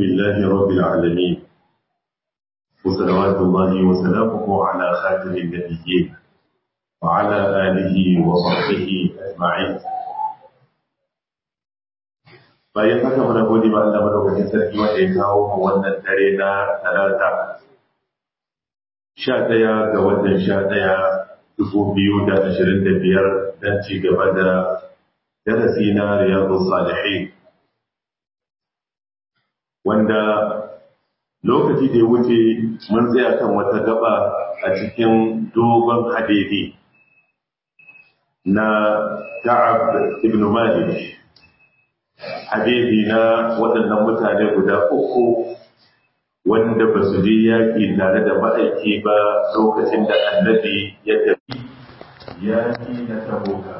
لله رب العالمين وصلوات الله وسلامه على خاتم النبيين وعلى آله وصحبه أجمعين bayan haka muna gode ma Allah madaukakin sarki wanda ya kawo mu wannan dare na talata sha ɗaya ga watan sha ɗaya dubu biyu da ashirin da biyar don ci gaba da darasi na riyadu salihin wanda lokaci da ya wuce mun tsaya kan wata gaba a cikin dogon hadidi na Ka'ab ibn Malik hadidi na waɗannan mutane guda uku wanda ba su je yaƙi tare da ma'aiki ba lokacin da annabi ya tafi yaƙi na taboka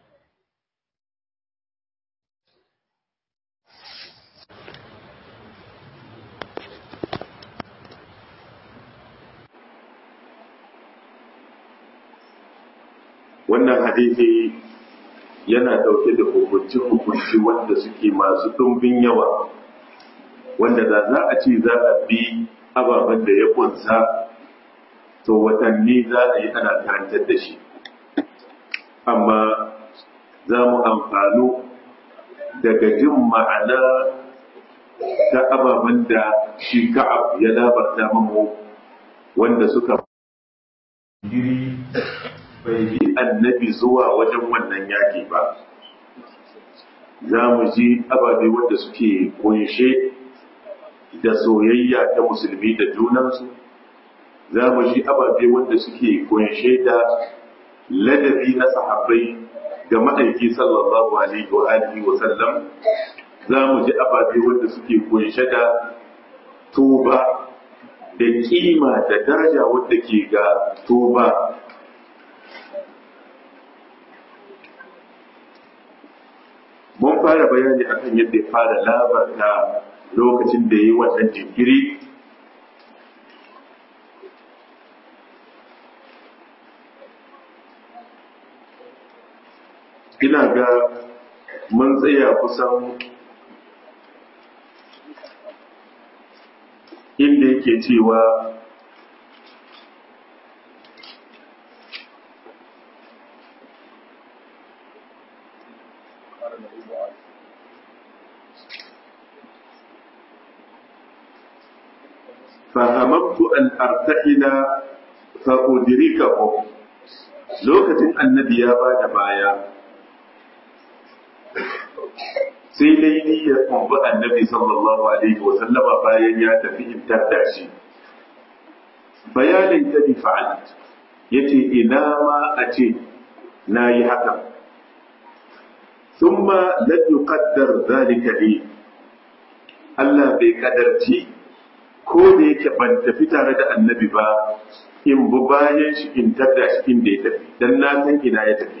wannan hadisi yana dauke da hukunci-hukunci wanda suke masu ɗumbin yawa wanda da za a ce za a bi ababen da ya kunsa to watanni za a yi ana karantar da shi amma za mu amfano daga jin ma'ana ta ababen da shi ka'ab ya labarta mamu wanda suka giri bai bi annabi zuwa wajen wannan yaƙi ba za mu ji ababe wanda suke kunshe da soyayya ta musulmi da junansu za mu ji ababe wanda suke kunshe da ladabi na sahabbai ga ma'aiki sallallahu alaihi wa alihi wa sallam za mu ji ababe wanda suke kunshe da tuba da kima da daraja wadda ke ga tuba mun fara bayani akan yadda ya fara labarta lokacin da ya yi wannan jinkiri ina ga mun tsaya kusan inda yake cewa فهممت أن أرتحل فأدركهم lokacin annabi ya ba da baya sai dai niyyar kumbi annabi sallallahu alaihi wa sallama bayan ya tafi in tadda shi bayanin ta bi fa'alt yace ina ma a ce na yi haka thumma lam yuqaddar zalika li Allah bai kadarci ko da yake ban tafi tare da annabi ba in bu bayan shi in tada shi inda ya tafi dan na san ina ya tafi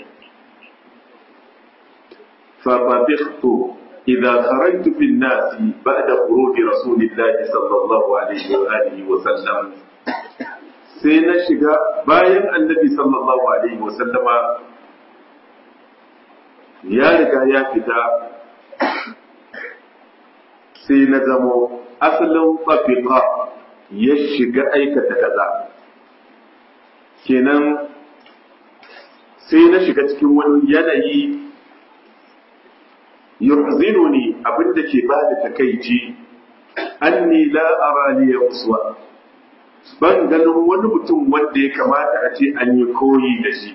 fa fatikhtu idza kharajtu fi an-nas ba'da khuruj rasulillahi sallallahu alaihi wa alihi wa sallam sai na shiga bayan annabi sallallahu alaihi wa sallama ya riga ya fita sai na zamo asalin fafiqa ya shiga aikata kaza kenan sai na shiga cikin wani yanayi yuhzinuni abinda ke ba da takaici anni la ara li uswa ban ganin wani mutum wanda ya kamata a ce an yi koyi da shi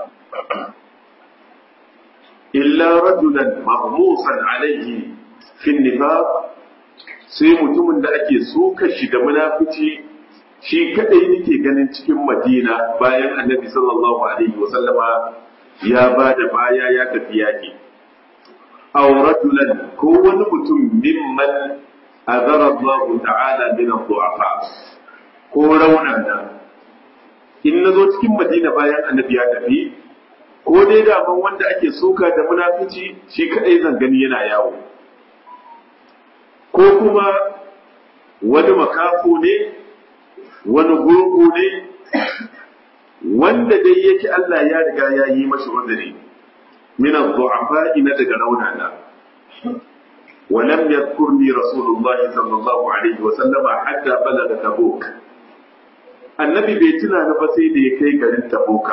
illa rajulan mahmusan alaihi fi nifaq sai mutumin da ake suka shi da munafici shi kadai nake ganin cikin madina bayan annabi sallallahu alaihi wasallama ya ba da baya ya tafi yaki aw rajulan ko wani mutum mimman azara Allah ta'ala min ad-du'afa ko raunana in nazo cikin madina bayan annabi ya tafi ko dai da ban wanda ake suka da munafici shi kadai zan gani yana yawo ko kuma wani makafu ne wani gurgu ne wanda dai yake Allah ya riga ya yi mashi uzuri min ad-du'afa ina daga raunana ولم يذكرني رسول الله صلى الله عليه وسلم حتى بلغ تبوك النبي بيتنا نفسي دي كي قرن تبوك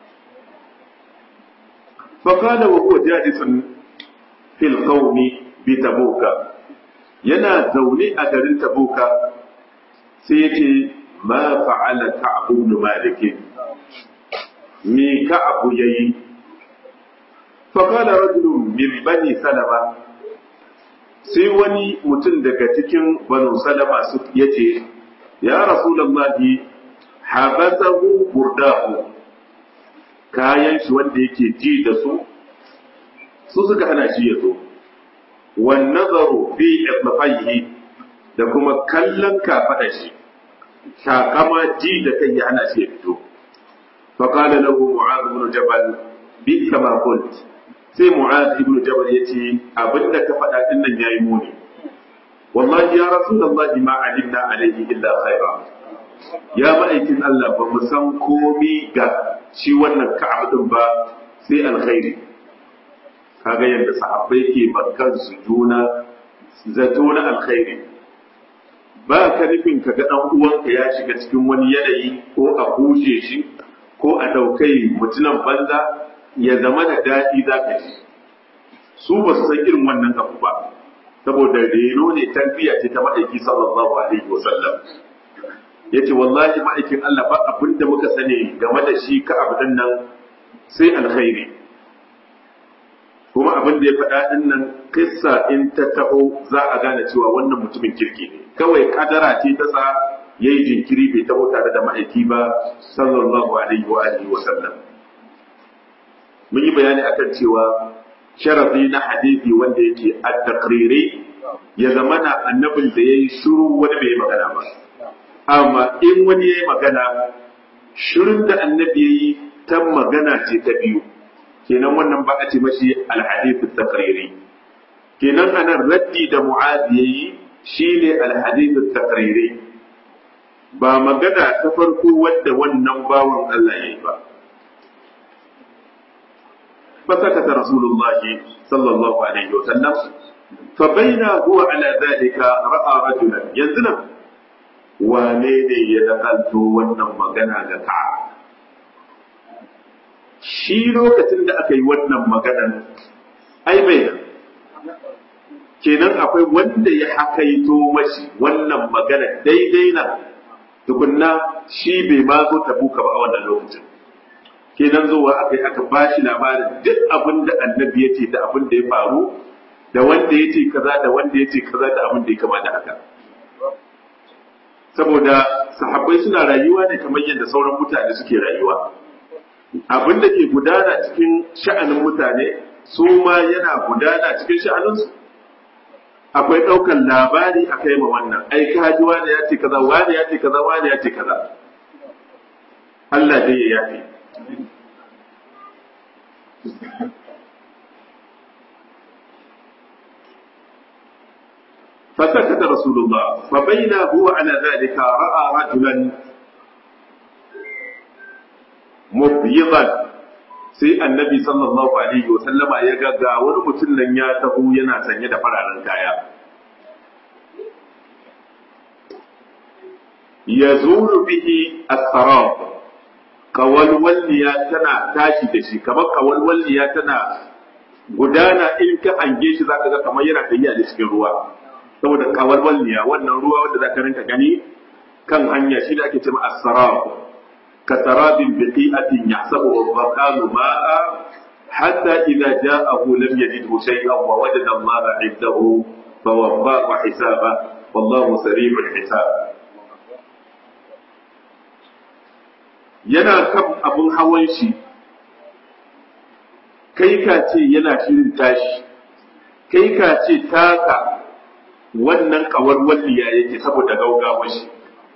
فقال وهو جالس في القوم بتبوك ينا زوني أقرن تبوك سيتي ما فعل كعب بن مالك مي كعب يي فقال رجل من بني سلمة sai wani mutum daga cikin banu salama su ya ce ya rasulallahi habasahu burdahu kayan shi wanda yake ji da su su suka hana shi ya zo wan nazaru fi iflafaihi da kuma kallon kafaɗa shi shakama ji da kai ya hana shi ya fito فقال له معاذ بن جبل بئس ما قلت sai mu'az ibn jabal yace abinda ka faɗa din nan yayi muni wallahi ya rasulullahi ma alimna alaihi illa khaira ya ma'aikin Allah ba mu san komi ga shi wannan ka'ab din ba sai alkhairi kaga yadda sahabbai ke bakkan su juna zato na alkhairi ba ka nufin ka ga dan uwanka ya shiga cikin wani yanayi ko a kushe shi ko a daukai mutunan banza ya zama da daɗi za ka ji su ba su san irin wannan abu ba saboda reno ne tarbiyya ce ta ma'aiki sallallahu alaihi wa sallam yace wallahi ma'aikin Allah ba abin da muka sani game da shi ka abin nan sai alkhairi kuma abin da ya faɗa din nan kissa in ta taho za a gane cewa wannan mutumin kirki ne kawai kadara ce ta sa yayi jinkiri bai taho tare da ma'aiki ba sallallahu alaihi wa alihi wa sallam mun yi bayani akan cewa sharafi na hadisi wanda yake at-taqriri ya zama na annabin da yayi shiru wani bai magana ba amma in wani yayi magana shirin da annabi yayi ta magana ce ta biyu kenan wannan ba a ce mashi al-hadith at-taqriri kenan anan raddi da mu'adh yayi shine al-hadith at-taqriri ba magana ta farko wadda wannan bawan Allah yayi ba فسكت رسول الله صلى الله عليه وسلم فبين هو على ذلك رأى رجلا ينزل wane ne ya nakalto wannan magana ga ka shi lokacin da aka yi wannan maganan ai bai kenan akwai wanda ya hakaito mashi wannan magana daidai na tukunna shi bai ma zo tabuka ba a wannan lokacin kenan zuwa aka yi aka ba shi labarin duk abin da annabi ya ce da abin da ya faru da wanda ya ce kaza da wanda ya ce kaza da abin da ya kama da haka saboda sahabbai suna rayuwa ne kamar yadda sauran mutane suke rayuwa abin da ke gudana cikin sha'anin mutane su ma yana gudana cikin sha'aninsu akwai ɗaukar labari a kai ma wannan ai kaji wani ya ce kaza wani ya ce kaza wani ya ce kaza Allah dai ya yafe فسكت رسول الله فبين هو على ذلك رأى رجلا مبيضا sai annabi sallallahu alaihi wa sallama ya ga ga wani mutum nan ya taho yana sanye da fararen kaya ya zuru bihi as-sarab kawalwalliya tana tashi da shi kamar kawalwalliya tana gudana in ka hange shi zaka ga kamar yana tafiya da cikin ruwa saboda kawalwalliya wannan ruwa wanda zaka rinka gani kan hanya shi da ake cewa as-sarab ka sarabin biqi'atin yahsabu al-baqalu ma'a hatta idza ja'ahu lam yajidhu shay'an wa wajada Allah 'indahu fawaffahu hisaba wallahu sari'ul hisab yana kan abin hawan shi kai ka ce yana shirin tashi kai ka ce taka wannan kawar walliya yake saboda gaugawar shi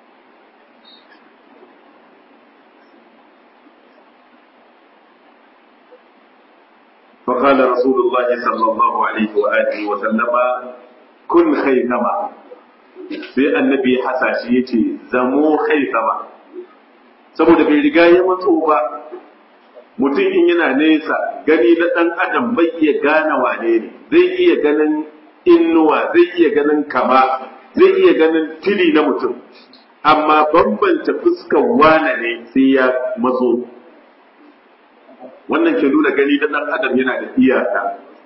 فقال رسول الله صلى الله عليه وآله وسلم كن خيثما sai annabi hasashi ya ce zamo khaythama saboda bai riga ya matso ba mutum in yana nesa gani na ɗan adam bai iya gane wane ne zai iya ganin innuwa zai iya ganin kama zai iya ganin tili na mutum amma bambanta fuskan wane ne sai ya matso wannan ke nuna gani da ɗan adam yana da iyaka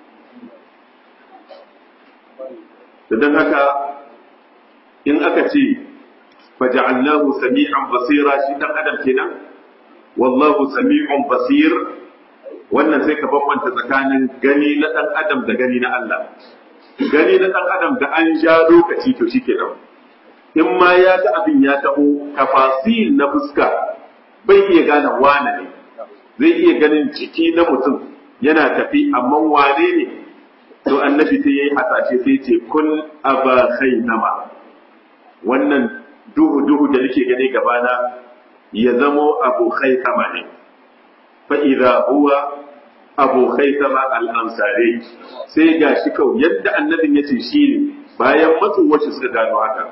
da don haka in aka ce faja'alnahu sami'an basira shi ɗan adam kenan wallahu sami'un basir wannan sai ka bambanta tsakanin gani na ɗan adam da gani na Allah gani na ɗan adam da an sha lokaci to shi kenan in ma ya ga abin ya taho tafasil na fuska bai iya gane wane ne zai iya ganin ciki na mutum yana tafi amma wane ne to annabi sai yayi hasashe sai ce kun aba nama wannan duhu duhu da nake gani gabana ya zamo abu khaitama ne fa idza huwa abu khaitama al-ansari sai ga shi kau yadda annabin yace shi ne bayan matsu wacce suka gano haka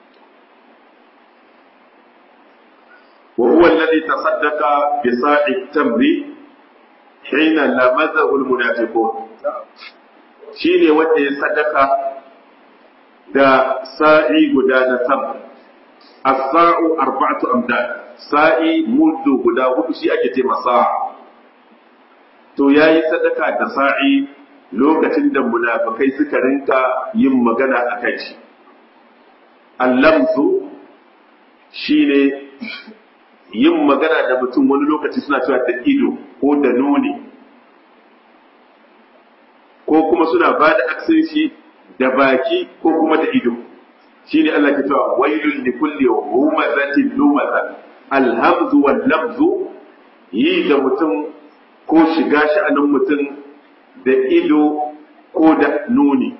وهو الذي تصدق بصاع التمر حين لمزه المنافقون shine wanda ya sadaka da sa'i guda na sama as-sa'u arba'atu amdad sa'i muddu guda hudu shi ake ce masa to yayi sadaka da sa'i lokacin da munafikai suka rinka yin magana akan shi allamzu shine yin magana da mutum wani lokaci suna cewa da ido ko da nuni ko kuma suna ba da aksan shi da baki ko kuma da ido shine Allah ke cewa wailul li kulli humazatin lumaza alhamzu wal lamzu yi da mutum ko shiga sha'anin mutum da ido ko da nuni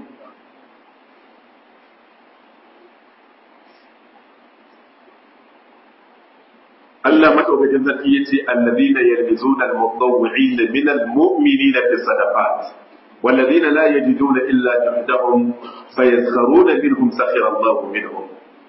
Allah madaukakin sarki yace allazina yalmizuna al-mutawwi'ina min al-mu'minina fi sadaqat والذين لا يجدون إلا جهدهم فيسخرون منهم سخر الله منهم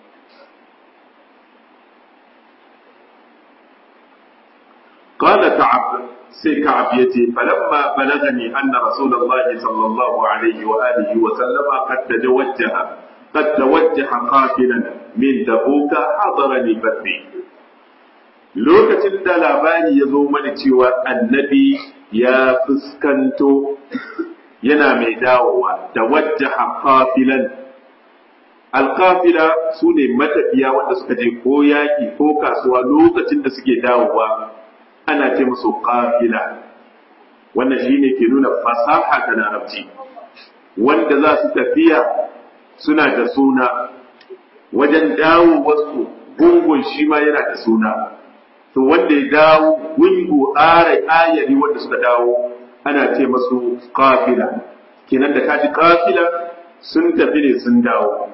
قال كعب سي كعب يتي فلما بلغني أن رسول الله صلى الله عليه وآله وسلم قد توجه قد توجه قافلا من تبوك حضرني بدري lokacin da labari ya zo mana cewa annabi ya fuskanto yana mai dawowa da wajjaha qafilan alqafila su ne matafiya wanda suka je ko yaki ko kasuwa lokacin da suke dawowa ana ce musu qafila wannan shine ke nuna fasaha ta larabci wanda za su tafiya suna da suna wajen dawo wasu gungun shi ma yana da suna to wanda ya dawo gungu ƙara ayari wanda suka dawo ana ce masu kafila kenan da kaji kafila sun tafi ne sun dawo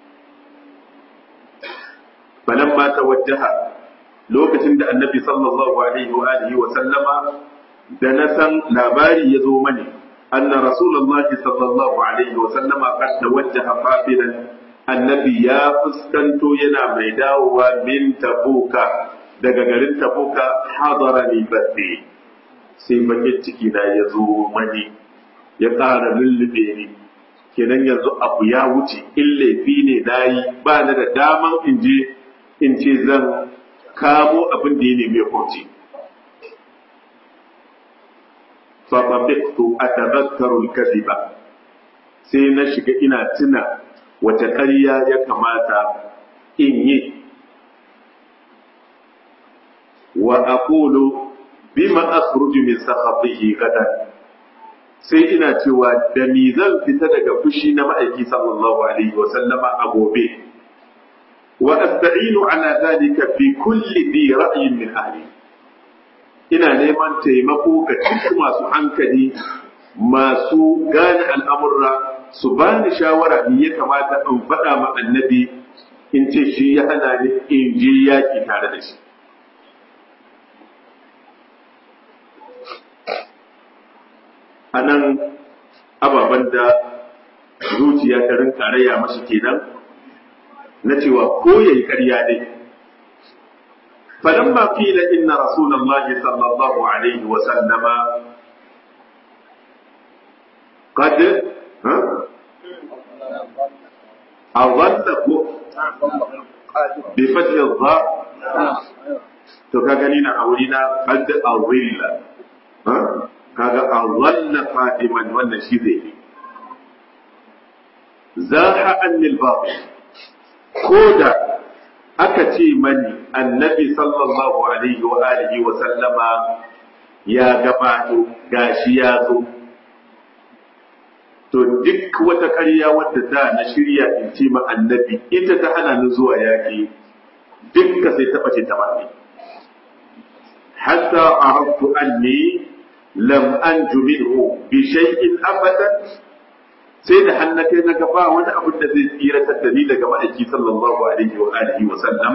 balan ma ta wajaha lokacin da annabi sallallahu alaihi wa alihi wa sallama da na san labari ya zo mani anna rasulullahi sallallahu alaihi wa sallama qad tawajjaha qafilan annabi ya fuskanto yana mai dawowa min tabuka daga garin tabuka hadara ni badri sai bakin ciki na ya zo mani ya ƙara lullube ni kenan yanzu abu ya wuce in laifi ne na yi ba na da daman in je in ce zan kamo abin da ya nemi ya kauce fafafiktu a tabakkarul kadiba sai na shiga ina tuna wace ƙarya ya kamata in yi wa aqulu bima akhruju min sakhatihi gadan sai ina cewa da mi zan fita daga fushi na ma'aiki sallallahu alaihi wa sallama a gobe wa asta'inu ala dhalika fi kulli bi ra'yin min ahli ina neman taimako ga cikin masu hankali masu gane al'amurra su bani shawara me ya kamata in faɗa ma annabi in ce shi ya hana ni in je yaki tare da shi a nan ababen da zuciya ta rinka raya mashi kenan na cewa ko ya yi ƙarya ne falamma qila inna rasulullahi sallallahu alaihi wa sallama qad adalla ko bi fathi dha to ka gani na aure na qad adilla ha kaga adalla qadiman wannan shi zai yi zaha anil batil koda aka ce mani annabi sallallahu alaihi wa alihi wa sallama ya gabato gashi ya zo to duk wata ƙarya wadda da na shirya in ce ma annabi ita ta hana ni zuwa yaƙi dukka sai taɓa ce ta bani hatta arabtu anni lam anju minhu bi shay'in abadan sai da hannakai na gaba wani abin da zai tsiratar da ni daga ma'aiki sallallahu alaihi wa alihi wa sallam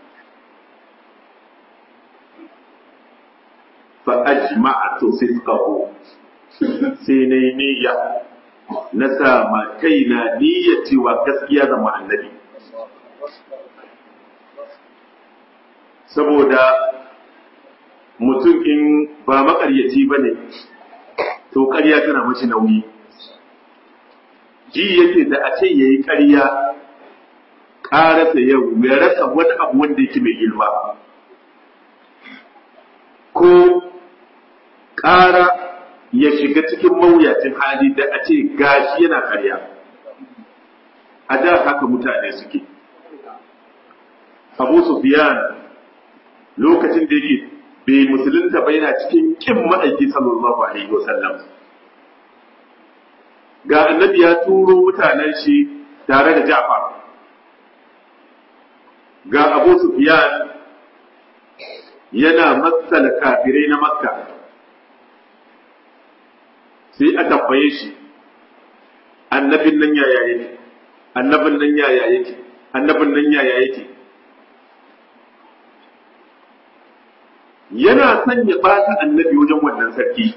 fa ajma'tu sidqahu sai na yi niyya na sa ma kaina niyyar cewa gaskiya zama annabi saboda mutum in ba makaryaci ba ne to ƙarya tana mashi nauyi ji yake da a ce ya yi ƙarya ƙarasa yau ya rasa wani abu wanda yake mai girma ko ƙara ya shiga cikin mawuyacin hali da a ce gashi yana ƙarya a da haka mutane suke abu sufyan lokacin da yake bai musulunta ba yana cikin kin ma'aiki sallallahu alaihi wasallam ga annabi ya turo mutanen shi tare da Ja'far ga Abu Sufyan yana matsala kafirai na Makka sai a tabbaye shi annabin nan yaya yake annabin nan yaya yake annabin nan yaya yake yana son ya bata annabi wajen wannan sarki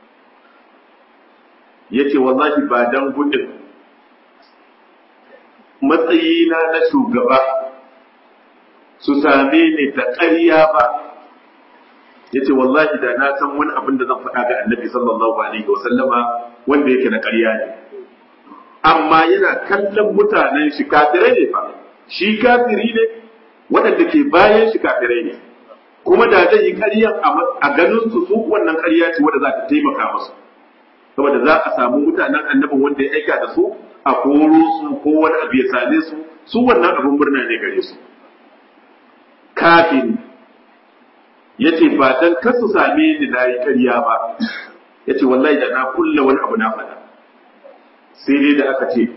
ya ce wallahi ba dan gudun matsayina na shugaba su same ni da ƙarya ba ya ce wallahi da na san wani abin da zan faɗa ga annabi sallallahu alaihi wa sallama wanda yake na ƙarya ne amma yana kallon mutanen shi kafirai ne fa shi kafiri ne waɗanda ke bayan shi kafirai ne kuma da zai yi ƙaryan a ganin su su wannan ƙarya ce wadda za ta taimaka musu saboda za a samu mutanen annabin wanda ya aika da su a koro su ko wani abu ya same su su wannan abin murna ne gare su kafin ya ce ba dan kar su same ni na yi ƙarya ba ya ce wallahi da na kulle wani abu na faɗa sai dai da aka ce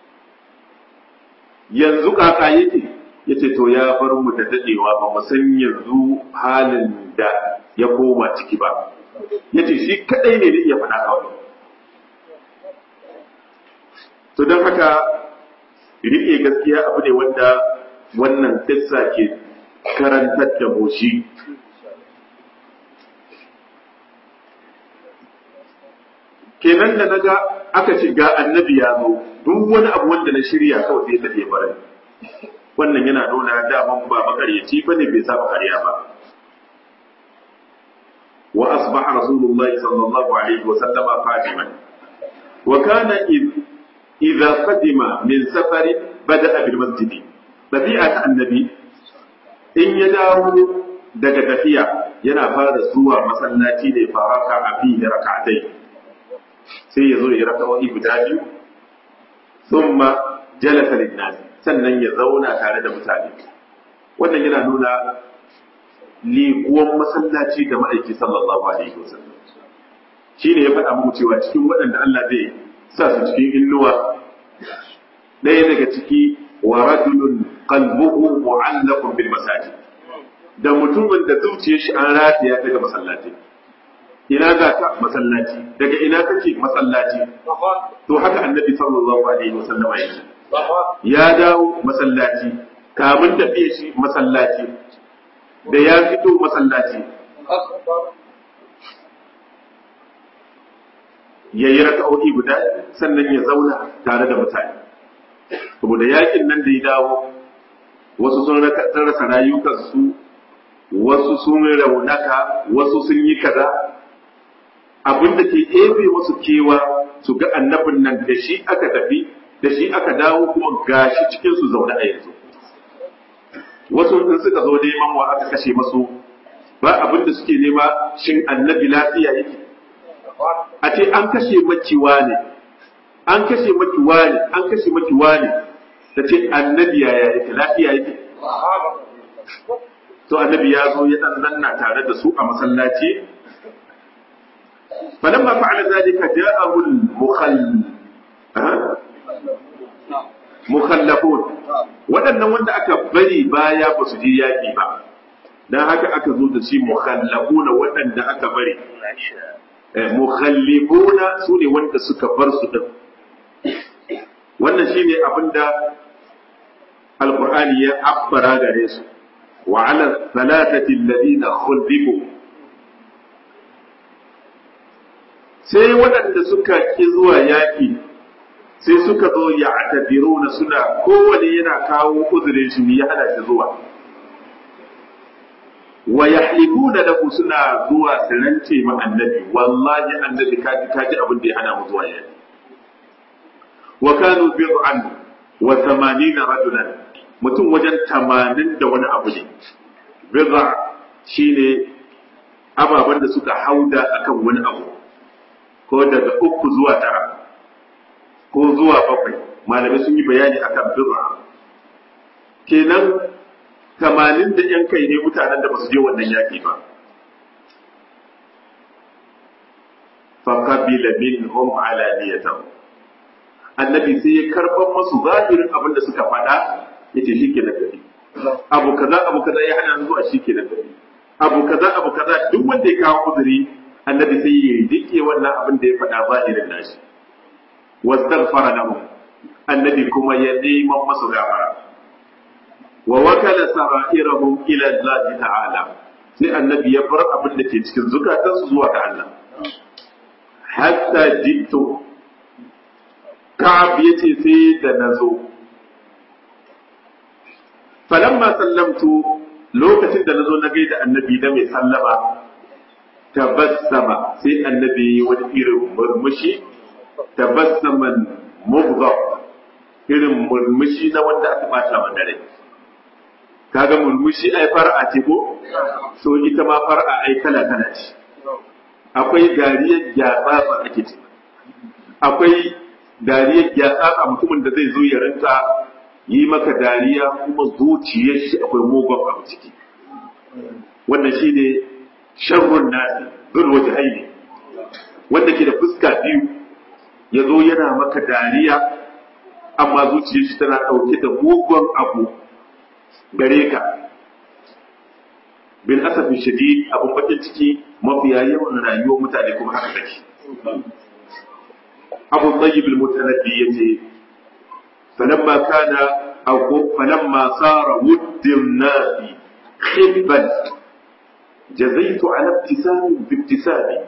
yanzu kaka yake ya ce to ya bar mu da daɗewa ba mu san yanzu halin da ya koma ciki ba ya ce shi kaɗai ne da iya faɗa kawai to don haka riƙe gaskiya abu ne wanda wannan kissa ke karantar da mu shi kenan da naga aka ce ga annabi ya zo duk wani abu wanda na shirya kawai sai ta bare wannan yana nuna daman ba makaryaci bane bai saba ƙarya ba wa asbaha rasulullahi sallallahu alaihi wa sallama qadiman wa kana idza qadima min safari bada'a bil masjid tabi'at annabi in ya dawo daga tafiya yana fara zuwa masallaci ne faraka a fihi rak'atai sai ya zo ya raka'o'i guda biyu thumma jalasa lin-nas sannan ya zauna tare da mutane wannan yana nuna liƙuwan masallaci da ma'aiki sallallahu alaihi wasallam shi ne ya faɗa muku cewa cikin waɗanda Allah zai sa su cikin innuwa ɗaya daga ciki wa rajulun qalbuhu mu'allaqun bil masajid da mutumin da zuciyar shi an rataya ta ga masallaci ina za ka masallaci daga ina kake masallaci to haka annabi sallallahu alaihi wasallam yake ya dawo masallaci kamun tafiye shi masallaci da ya fito masallaci ya yi raka'o'i guda sannan ya zauna tare da mutane saboda yakin nan da ya dawo wasu sun rasa rayukansu wasu sun raunaka wasu sun yi kaza abin da ke ebe wasu kewa su ga annabin nan da shi aka tafi da shi aka dawo kuma gashi cikin su zaune a yanzu wasu in suka zo neman wa aka kashe masu ba abin da suke nema shin annabi lafiya yake a ce an kashe makiwa ne an kashe makiwa ne an kashe makiwa ne ta ce annabi yaya yake lafiya yake to annabi ya zo ya dan nanna tare da su a masallaci falamma fa'ala zalika ja'ahu al-mukhall mukhallafun waɗannan wanda aka bari baya ba su je yaƙi ba dan haka aka zo da shi mukhallafuna waɗanda aka bari mukhallifuna su ne wanda suka bar su din wannan shine abinda alqur'ani ya abbara gare su wa ala thalathati alladhina khulifu sai waɗanda suka ki zuwa yaƙi sai suka zo ya na suna kowane yana kawo uzurin shi ya hana shi zuwa wa yahlifuna lahu suna zuwa su rance ma annabi wallahi annabi kaji kaji abin da ya hana mu zuwa yaƙi wa kanu bid'an wa 80 rajulan mutum wajen 80 da wani abu ne bid'a shine ababen da suka hauda akan wani abu ko daga uku zuwa tara ko zuwa bakwai malamai sun yi bayani akan bid'a kenan tamanin da yan kai ne mutanen da ba su je wannan yaki ba fa qabila minhum alaniyatan annabi sai ya karban masu zahirin abin da suka faɗa yace shike na gari abu kaza abu kaza ya hana zuwa shike na gari abu kaza abu kaza duk wanda ya kawo uzuri annabi sai ya rike wannan abin da ya faɗa zahirin nashi wastaghfara lahum annabi kuma ya neman masu gafara wa wakala sara'irahum ila Allah ta'ala sai annabi ya bar abin da ke cikin zukatansu zuwa ga Allah hatta jittu ka'ab yace sai da nazo falamma sallamtu lokacin da nazo na gaida annabi da mai sallama tabassama sai annabi wani irin murmushi tabassaman mubghab irin murmushi na wanda aka bata wa dare kaga murmushi ai far'a ce ko so ita ma far'a ai kala kala ce akwai dariyar gyatsa ba ake ce akwai dariyar gyatsa a mutumin da zai zo ya rinka yi maka dariya kuma zuciyar shi akwai mugun abu ciki wannan shine sharrun nasi zul wajhaini wanda ke da fuska biyu ya zo yana maka dariya amma zuciyar shi tana ɗauke da mugun abu gare ka bin asafi shadid abin bakin ciki mafiya yawan rayuwar mutane kuma haka take abu tsayyib al-mutanabbi yace falamma kana aw falamma sara wuddin nasi khibban jazaitu ala ibtisami bi ibtisami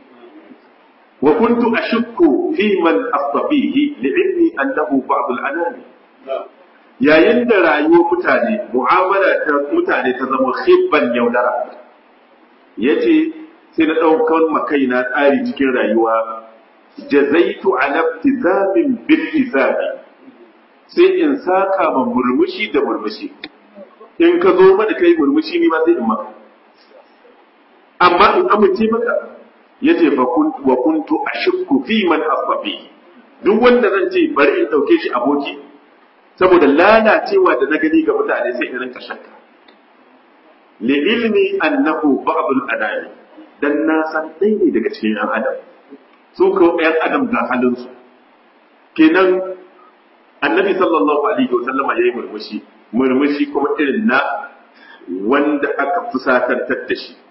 وكنت أشك في من أصطفيه لعلمي أنه بعض الأنام yayin da rayuwar mutane mu'amala ta mutane ta zama khibban yaudara ya ce sai na ɗaukar makaina tsari cikin rayuwa jazaitu ala ibtisamin bil isabi sai in saka ma murmushi da murmushi in ka zo mana kai murmushi ni ma sai in maka amma in amince maka yace fa wa kuntu ashukku fi man asbabi duk wanda zan ce bari in dauke shi aboki saboda lalacewa da na gani ga mutane sai in rinka shakka li ilmi annahu ba'd al-adami dan na san dai ne daga cikin yan adam su ko yan adam ga halin su kenan annabi sallallahu alaihi wa sallama yayi murmushi murmushi kuma irin na wanda aka fusatantar da shi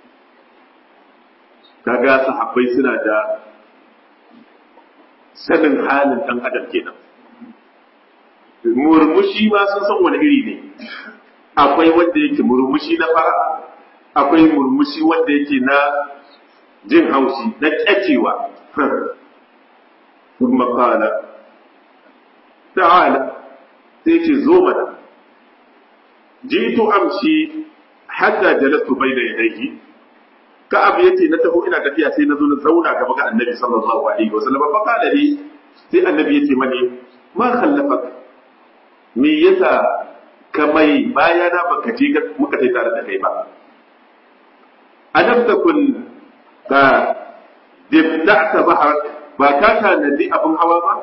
kaga sahabbai suna da sanin halin ɗan adam kenan murmushi ma sun san wani iri ne akwai wanda yake murmushi na fara akwai murmushi wanda yake na jin haushi na kyacewa kuma kala ta'ala sai ce zo mana jitu amshi hatta jalastu bayna yadayhi ka'ab yace na taho ina tafiya sai na zo na zauna gaba ga annabi sallallahu alaihi wasallam fa qala li sai annabi yace mani ma khallafaka me yasa ka mai bayana baka je muka je tare da kai ba alam takun ka dibda'ta bahar ba ka tanadi abin hawa ba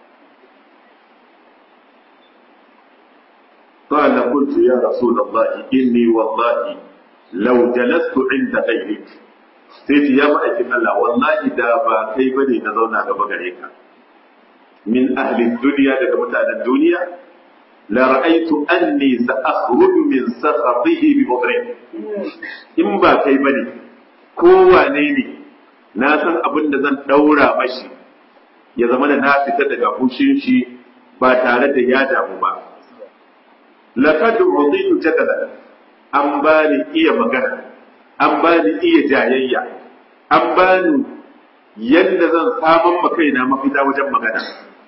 قال قلت يا رسول الله إني والله لو جلست عند غيرك سيتي يا مأيكين الله والله دا با كي بني نزونا غبا غريكا من أهل الدنيا لك متعنى الدنيا لرأيت أني سأخرج من سخطه بمضرين إن با كي بني كوا نيني ناسا أبن زن دورا مشي ya zama da na fita daga fushin shi ba tare da ya damu ba laqad uditu jadala an bani iya magana an bani iya jayayya an bani yadda zan samun ma kaina mafita wajen magana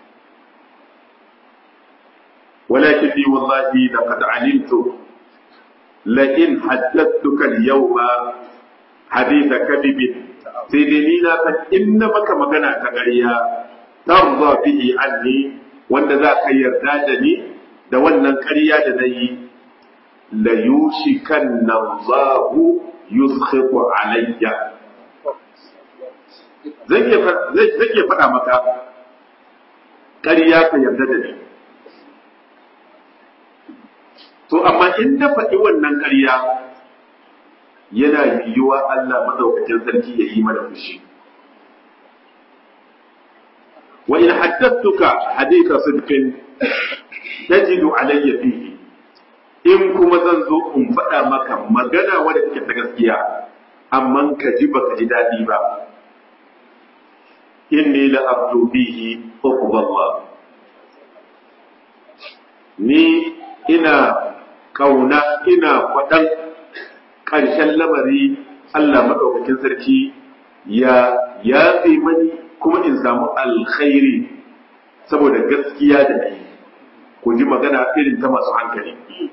ولكن لي والله لقد علمت لئن حدثتك اليوم حديث كذب سيدني لا إن بك مغنى تغريا ترضى به عني وأن ذاك يردادني da wannan ƙarya da na yi la yushikan nan zahu yuskhitu alayya zai iya faɗa maka ƙarya ka yarda da ni to amma in na faɗi wannan ƙarya yana yiwuwa Allah madaukakin sarki ya yi mana fushi wa in haddattuka haditha sidqin tajidu alayya fihi in kuma zan zo in faɗa maka magana wadda take ta gaskiya amma ka ji baka ji daɗi ba inni la abdu bihi uqballah ni ina kauna ina kwaɗan ƙarshen lamari Allah maɗaukakin sarki ya yafe mani kuma in samu alkhairi saboda gaskiya da ni ku ji magana irin ta masu hankali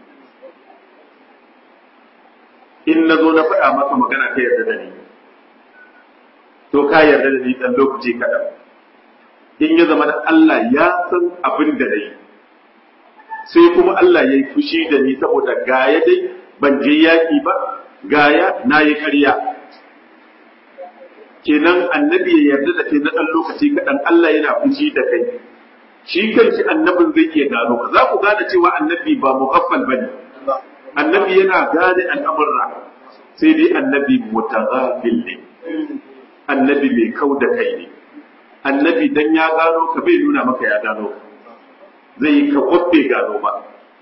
in na zo na faɗa maka magana ka yarda da ni to ka yarda da ni ɗan lokaci kaɗan in ya zama da Allah ya san abin da na yi sai kuma Allah ya yi fushi da ni saboda gaya dai ban je yaƙi ba gaya na yi ƙarya kenan annabi ya yarda da kai na ɗan lokaci kaɗan Allah yana fushi da kai shi kanshi annabin zai iya gano ka za ku gane cewa annabi ba muhaffal ba ne annabi yana gane al'amurra sai dai annabi mutaghafil ne annabi mai kau da kai ne annabi dan ya gano ka bai nuna maka ya gano ka zai ka kwabbe gano ba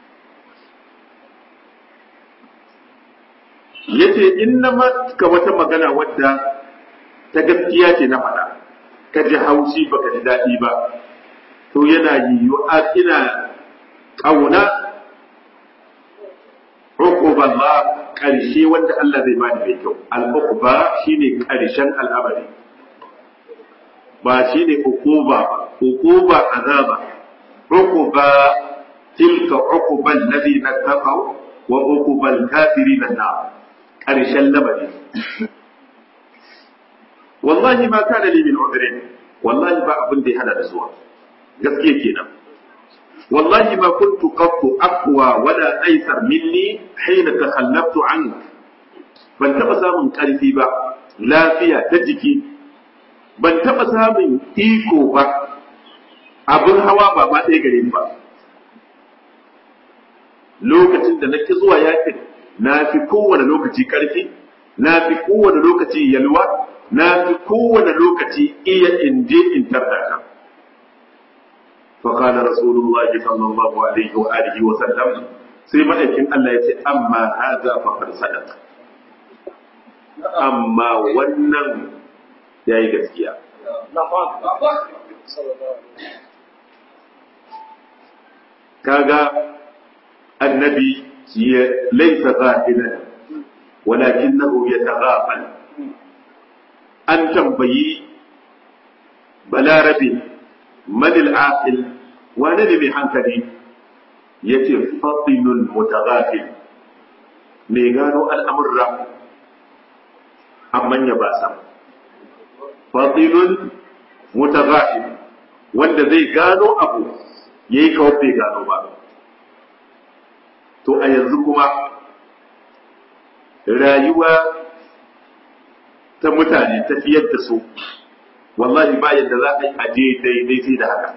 yace in na maka wata magana wadda ta gaskiya ce na faɗa ka ji haushi baka ji daɗi ba to yana yiwuwa ina ƙauna uquba Allah ƙarshe wanda Allah zai bani mai kyau al-uquba shine ƙarshen al'amari ba shine uquba ba uquba azaba uquba tilka uquba alladhina taqaw wa uquba al-kafirin an-nar ƙarshen lamari wallahi ma kana li min udrin wallahi ba abin da ya hada da zuwa gaskiya kenan wallahi ma kuntu qattu aqwa wala aysar minni hina takhallaftu ank ban taba samun karfi ba lafiya ta jiki ban taba samun iko ba abin hawa ba ma ɗaya gare ni ba lokacin da nake zuwa yakin na fi kowane lokaci karfi na fi kowane lokaci yalwa na fi kowane lokaci iya in je in tarda ka فقال رسول الله صلى الله عليه وآله وسلم سيما يكن الله يتي أما هذا فقد صدق أما ونن يا gaskiya. kaga annabi laisa zahiran walakinahu yataghafal an tambayi balarabe manil aqil wane ne mai hankali yace fatinul mutaghafil mai gano al'amurra amman ya ba sam fatinul mutaghafil wanda zai gano abu yayi kawai bai gano ba to a yanzu kuma rayuwa ta mutane tafiyar da su wallahi ba yadda za a yi aje daidai da haka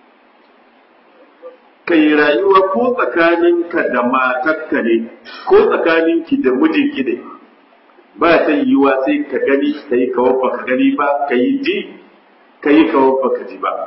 kai rayuwa ko tsakaninka da matarka ne ko tsakaninki da mijinki ne ba ta yiwuwa sai ka gani ka yi kawar baka gani ba ka yi ji ka yi kawar baka ji ba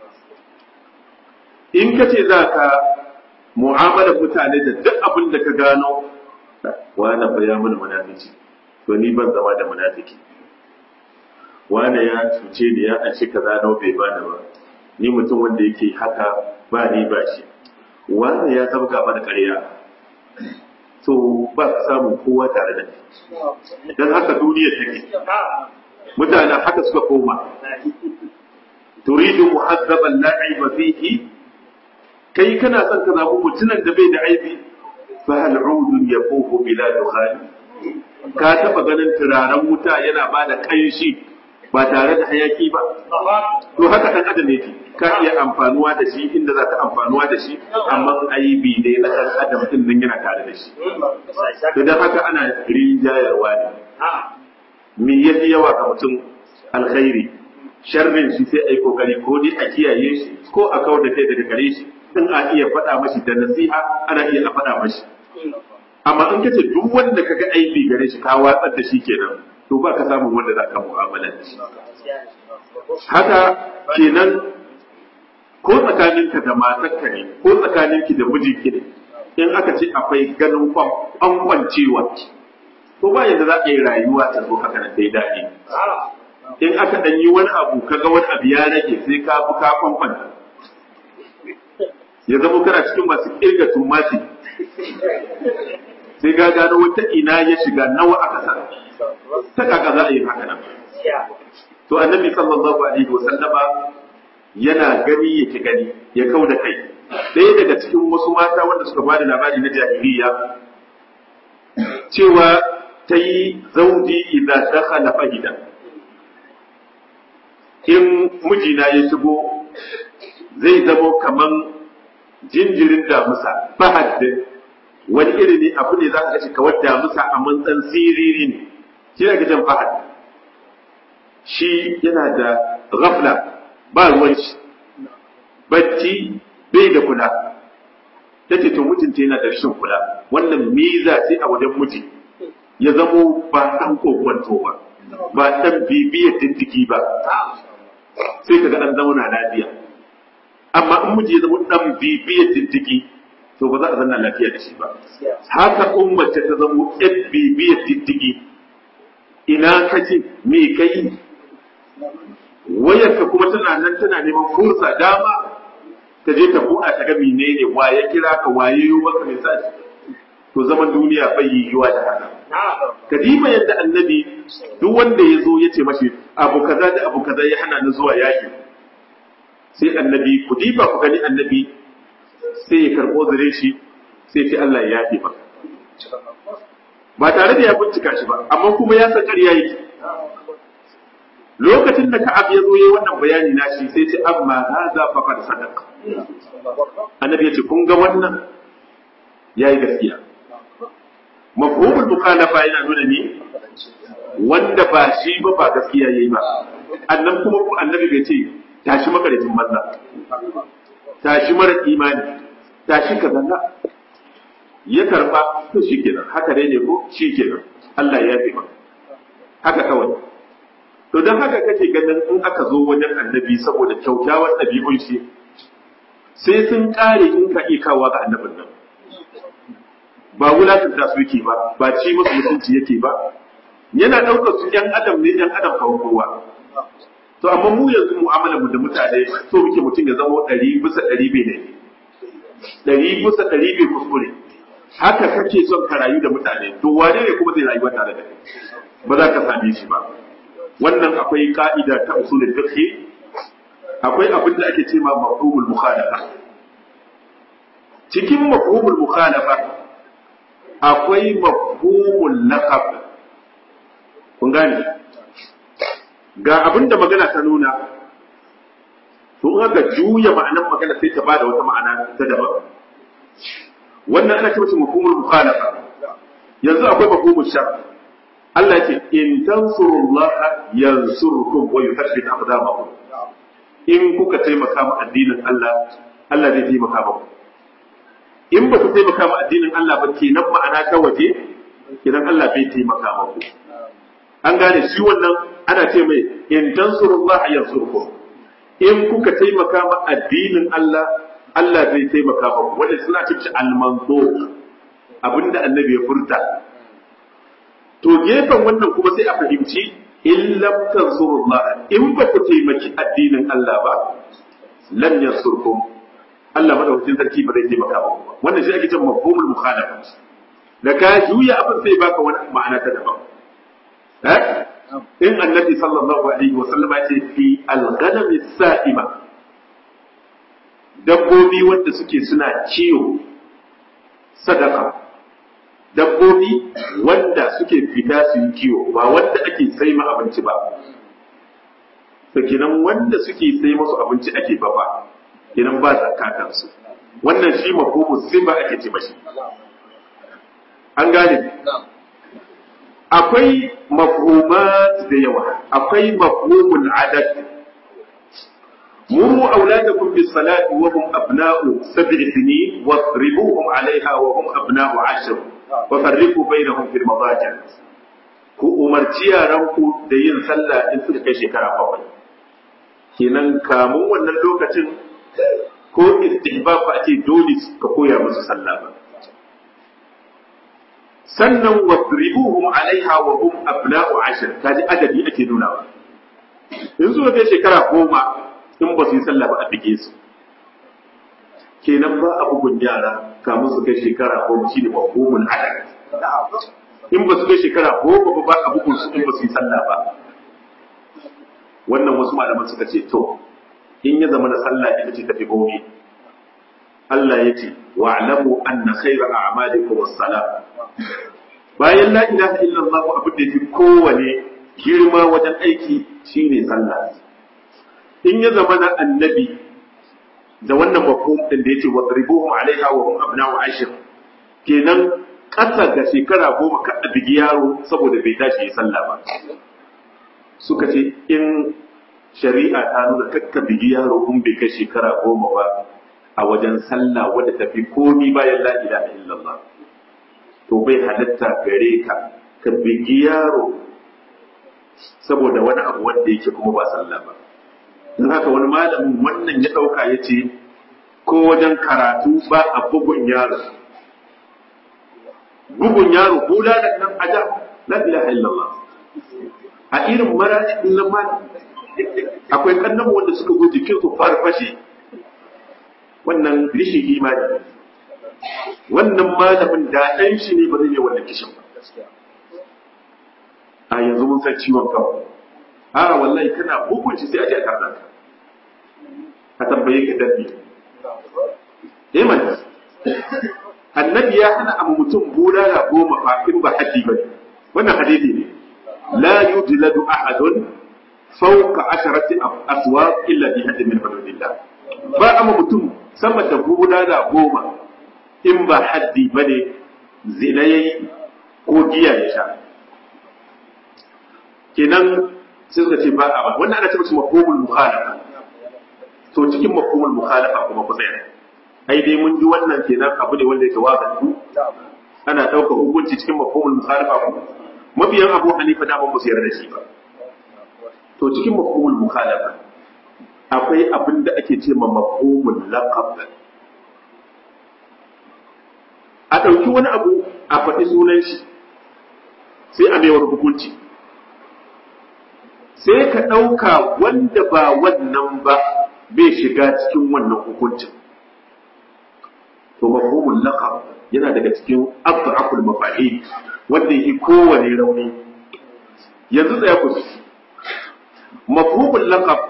in ka ce za ka mu'amala mutane da duk abin da ka gano wane fa ya mana munafici to ni ban zama da munafiki wane ya cuce ni ya an shi kaza nawa bai bani ba ni mutum wanda yake haka ba ni ba shi wane ya sabga mana ƙarya to ba ka samun kowa tare da ni dan haka duniyar take mutanen haka suka koma turidu muhazzaban la aiba fihi kai kana son ka zaɓi mutumin da bai da aibi fa hal udun yaqufu bila dukhan ka taba ganin turaren wuta yana ba da kanshi ba tare da hayaki ba to haka dan adam yake ka iya amfanuwa da shi inda za ka amfanuwa da shi amma aibi ne na dan adam din nan yana tare da shi to dan haka ana rinjayarwa ne me yafi yawa ga mutum alkhairi sharrin shi sai ai kokari ko dai a kiyaye shi ko a kawar da kai daga gare shi in a iya faɗa mashi da nasiha ana iya a faɗa mashi amma in kace duk wanda kaga aibi gare shi ka watsar da shi kenan to ba ka samun wanda za ka mu'amala da shi haka kenan ko tsakaninka da matarka ne ko tsakaninki da mijinki ne in aka ce akwai ganin kwan an kwancewa to ba yadda za a yi rayuwa ta zo haka nan dai daɗi in aka ɗan yi wani abu kaga wani abu ya rage sai ka bi ka kwankwanta ya zama kana cikin masu kirga tumati sai ga gano wata ina ya shiga nawa aka sa ta kaka za a yi haka nan to annabi sallallahu alaihi wa sallama yana gani yake gani ya kau da kai ɗaya daga cikin wasu mata wanda suka bada labari na jahiliya cewa ta yi zauji idan dakhala fahida in mijina ya shigo zai zamo kaman jinjirin damusa fahad wani iri ne abu ne za ka gashi kawar damusa a mantsan siriri ne shi ne gajen fahad shi yana da ghafla ba ruwan shi bacci bai da kula ta ce to mutunta yana da rashin kula wannan miza sai a wajen miji ya zamo ba ɗan kokwanto ba ba ɗan bibiyar diddigi ba sai ka ga an zauna lafiya amma in miji ya zama dan bibiyar diddigi to ba za a zanna lafiya da shi ba haka ummace ta zama yan bibiyar diddigi ina kaje me kai wayarka kuma tana nan tana neman fursa dama ta je ta buɗa ta ga menene wa ya kira ka waye yi maka misali to zaman duniya bai yiwuwa da haka kadima yadda annabi duk wanda ya zo ya ce mashi abu kaza da abu kaza ya hana ni zuwa yaki sai annabi ku diba ku gani annabi sai ya karɓo zure shi sai ce Allah ya yafe ba ba tare da ya bincika shi ba amma kuma ya san ƙarya yake lokacin da Ka'ab ya zo yayi wannan bayani na shi sai ce amma hadha faqad sadaqa annabi ya ce kun ga wannan yayi gaskiya mafhumul mukhalafa yana nuna ni wanda ba shi ba ba gaskiya yayi ba annan kuma ko annabi bai ce tashi makaricin banza tashi mara imani tashi ka zanna ya karba to shikenan haka dai ne ko shikenan Allah ya fi haka kawai to don haka kake ganin in aka zo wajen annabi saboda kyaukyawar ɗabi'un shi sai sun ƙare in ka ikawa ga annabin nan ba wulatunta su yake ba ba ci musu mutunci yake ba yana ɗaukar su ‘yan adam ne ‘yan adam kawai kowa to amma mu yanzu mu'amalar mu da mutane so muke mutum ya zama ɗari bisa ɗari bai ne ɗari bisa ɗari bai kuskure haka kake son ka rayu da mutane to wane ne kuma zai rayuwa tare da kai ba za ka same shi ba wannan akwai ka'ida ta usulul fiqh akwai abin da ake cewa mafhumul mukhalafa cikin mafhumul mukhalafa akwai mafhumul laqab kun gane ga abin da magana ta nuna to in aka juya ma'anar magana sai ta bada wata ma'ana ta daban wannan ana ce mace mafhumul mukhalafa yanzu akwai mafhumul shar Allah ya ce in tansurullaha yansurkum wa yuthabbit aqdamakum in kuka taimaka ma addinin Allah Allah zai taimaka muku in ba ku taimaka ma addinin Allah ba kenan ma'ana ta waje kenan Allah bai taimaka muku an gane shi wannan ana ce mai in tansurullah yansurkum in kuka taimaka ma addinin Allah Allah zai taimaka muku wanda suna cikin almanzo abinda annabi ya furta to gefen wannan kuma sai a fahimci in lam tansurullah in ba ku taimaki addinin Allah ba lam yansurkum Allah madaukakin sarki ba zai taimaka ba wannan shi ake cewa mafhumul mukhalafa da ka juya abin sai baka wani ma'ana ta daban eh in annabi sallallahu alaihi wa sallama ya ce fi al-ghanam saima dabbobi wanda suke suna ciwo sadaka dabbobi wanda suke fita su yi kiwo ba wanda ake sai ma abinci ba kenan wanda suke sai masu abinci ake ba ba kenan ba zakatan su wannan shi mafhumu sifa ake ce mashi an gane akwai mafhumat da yawa akwai mafhumul adad مروا أولادكم بالصلاة وهم أبناء سبع سنين واضربوهم عليها وهم أبناء عشر وفرقوا بينهم في المضاجع ku umarci yaranku da yin sallah in suka kai shekara bakwai kenan kamun wannan lokacin ko istihbab ba ake dole ka koya musu sallah ba sannan wasribuhum alaiha wa hum abna'u ashir kaji adadi ake nuna in suka kai shekara goma in ba su yi sallah ba a bige su kenan ba a bugun yara kamun su kai shekara goma shi ne mafhumun adad in ba su kai shekara goma ba a bugun su in ba su yi sallah ba wannan wasu malaman suka ce to in ya zama na sallah ita ce tafi gobe Allah ya ce wa'lamu anna khayra a'malikum as-salah bayan la ilaha illallah abin da yafi kowane girma wajen aiki shine sallah in ya zama na annabi da wannan mafhum din da yace wadribuhum alaiha wa hum abna'u ashir kenan kasa ga shekara goma ka bigi yaro saboda bai tashi yi sallah ba suka ce in shari'a ta nuna kakka bigi yaro in bai kai shekara goma ba a wajen sallah wadda tafi komi bayan la ilaha illallah to bai halatta gare ka ka bigi yaro saboda wani abu wanda yake kuma ba sallah ba don haka wani malamin wannan ya ɗauka ya ce ko wajen karatu ba a bugun yaro bugun yaro hula da nan aja la ilaha illallah a irin mara din nan ma akwai kannan wanda suka go jikin su farfashe wannan rishin imani wannan malamin da ɗan shi ne ba zai yi wannan kishin ba a yanzu mun san ciwon kanmu a wallahi kana bugun shi sai a je a karɓa ka a tambaye ka dabbi eh man annabi ya hana abu mutum bulala goma fa in ba haddi ba wannan hadisi ne la yujladu ahadun fawqa asharati aswaq illa bi hadd min hududillah ba amma mutum sama da bulala goma in ba haddi bane zina yayi ko giya ya sha kenan sai suka ce ba a ba wannan ana ce mace mafhumul mukhalafa to cikin mafhumul mukhalafa kuma ku tsaya ai dai mun ji wannan kenan abu ne wanda yake wazi ana ɗaukar hukunci cikin mafhumul mukhalafa ku mabiyan Abu Hanifa da ban su yarda da shi ba to cikin mafhumul mukhalafa akwai abin da ake ce ma mafhumul laqab a ɗauki wani abu a faɗi sunan shi sai a mai hukunci sai ka ɗauka wanda ba wannan ba bai shiga cikin wannan hukuncin to mafhumul laqab yana daga cikin afraqul mafahim wanda yake kowane rauni yanzu tsaya ku mafhumul laqab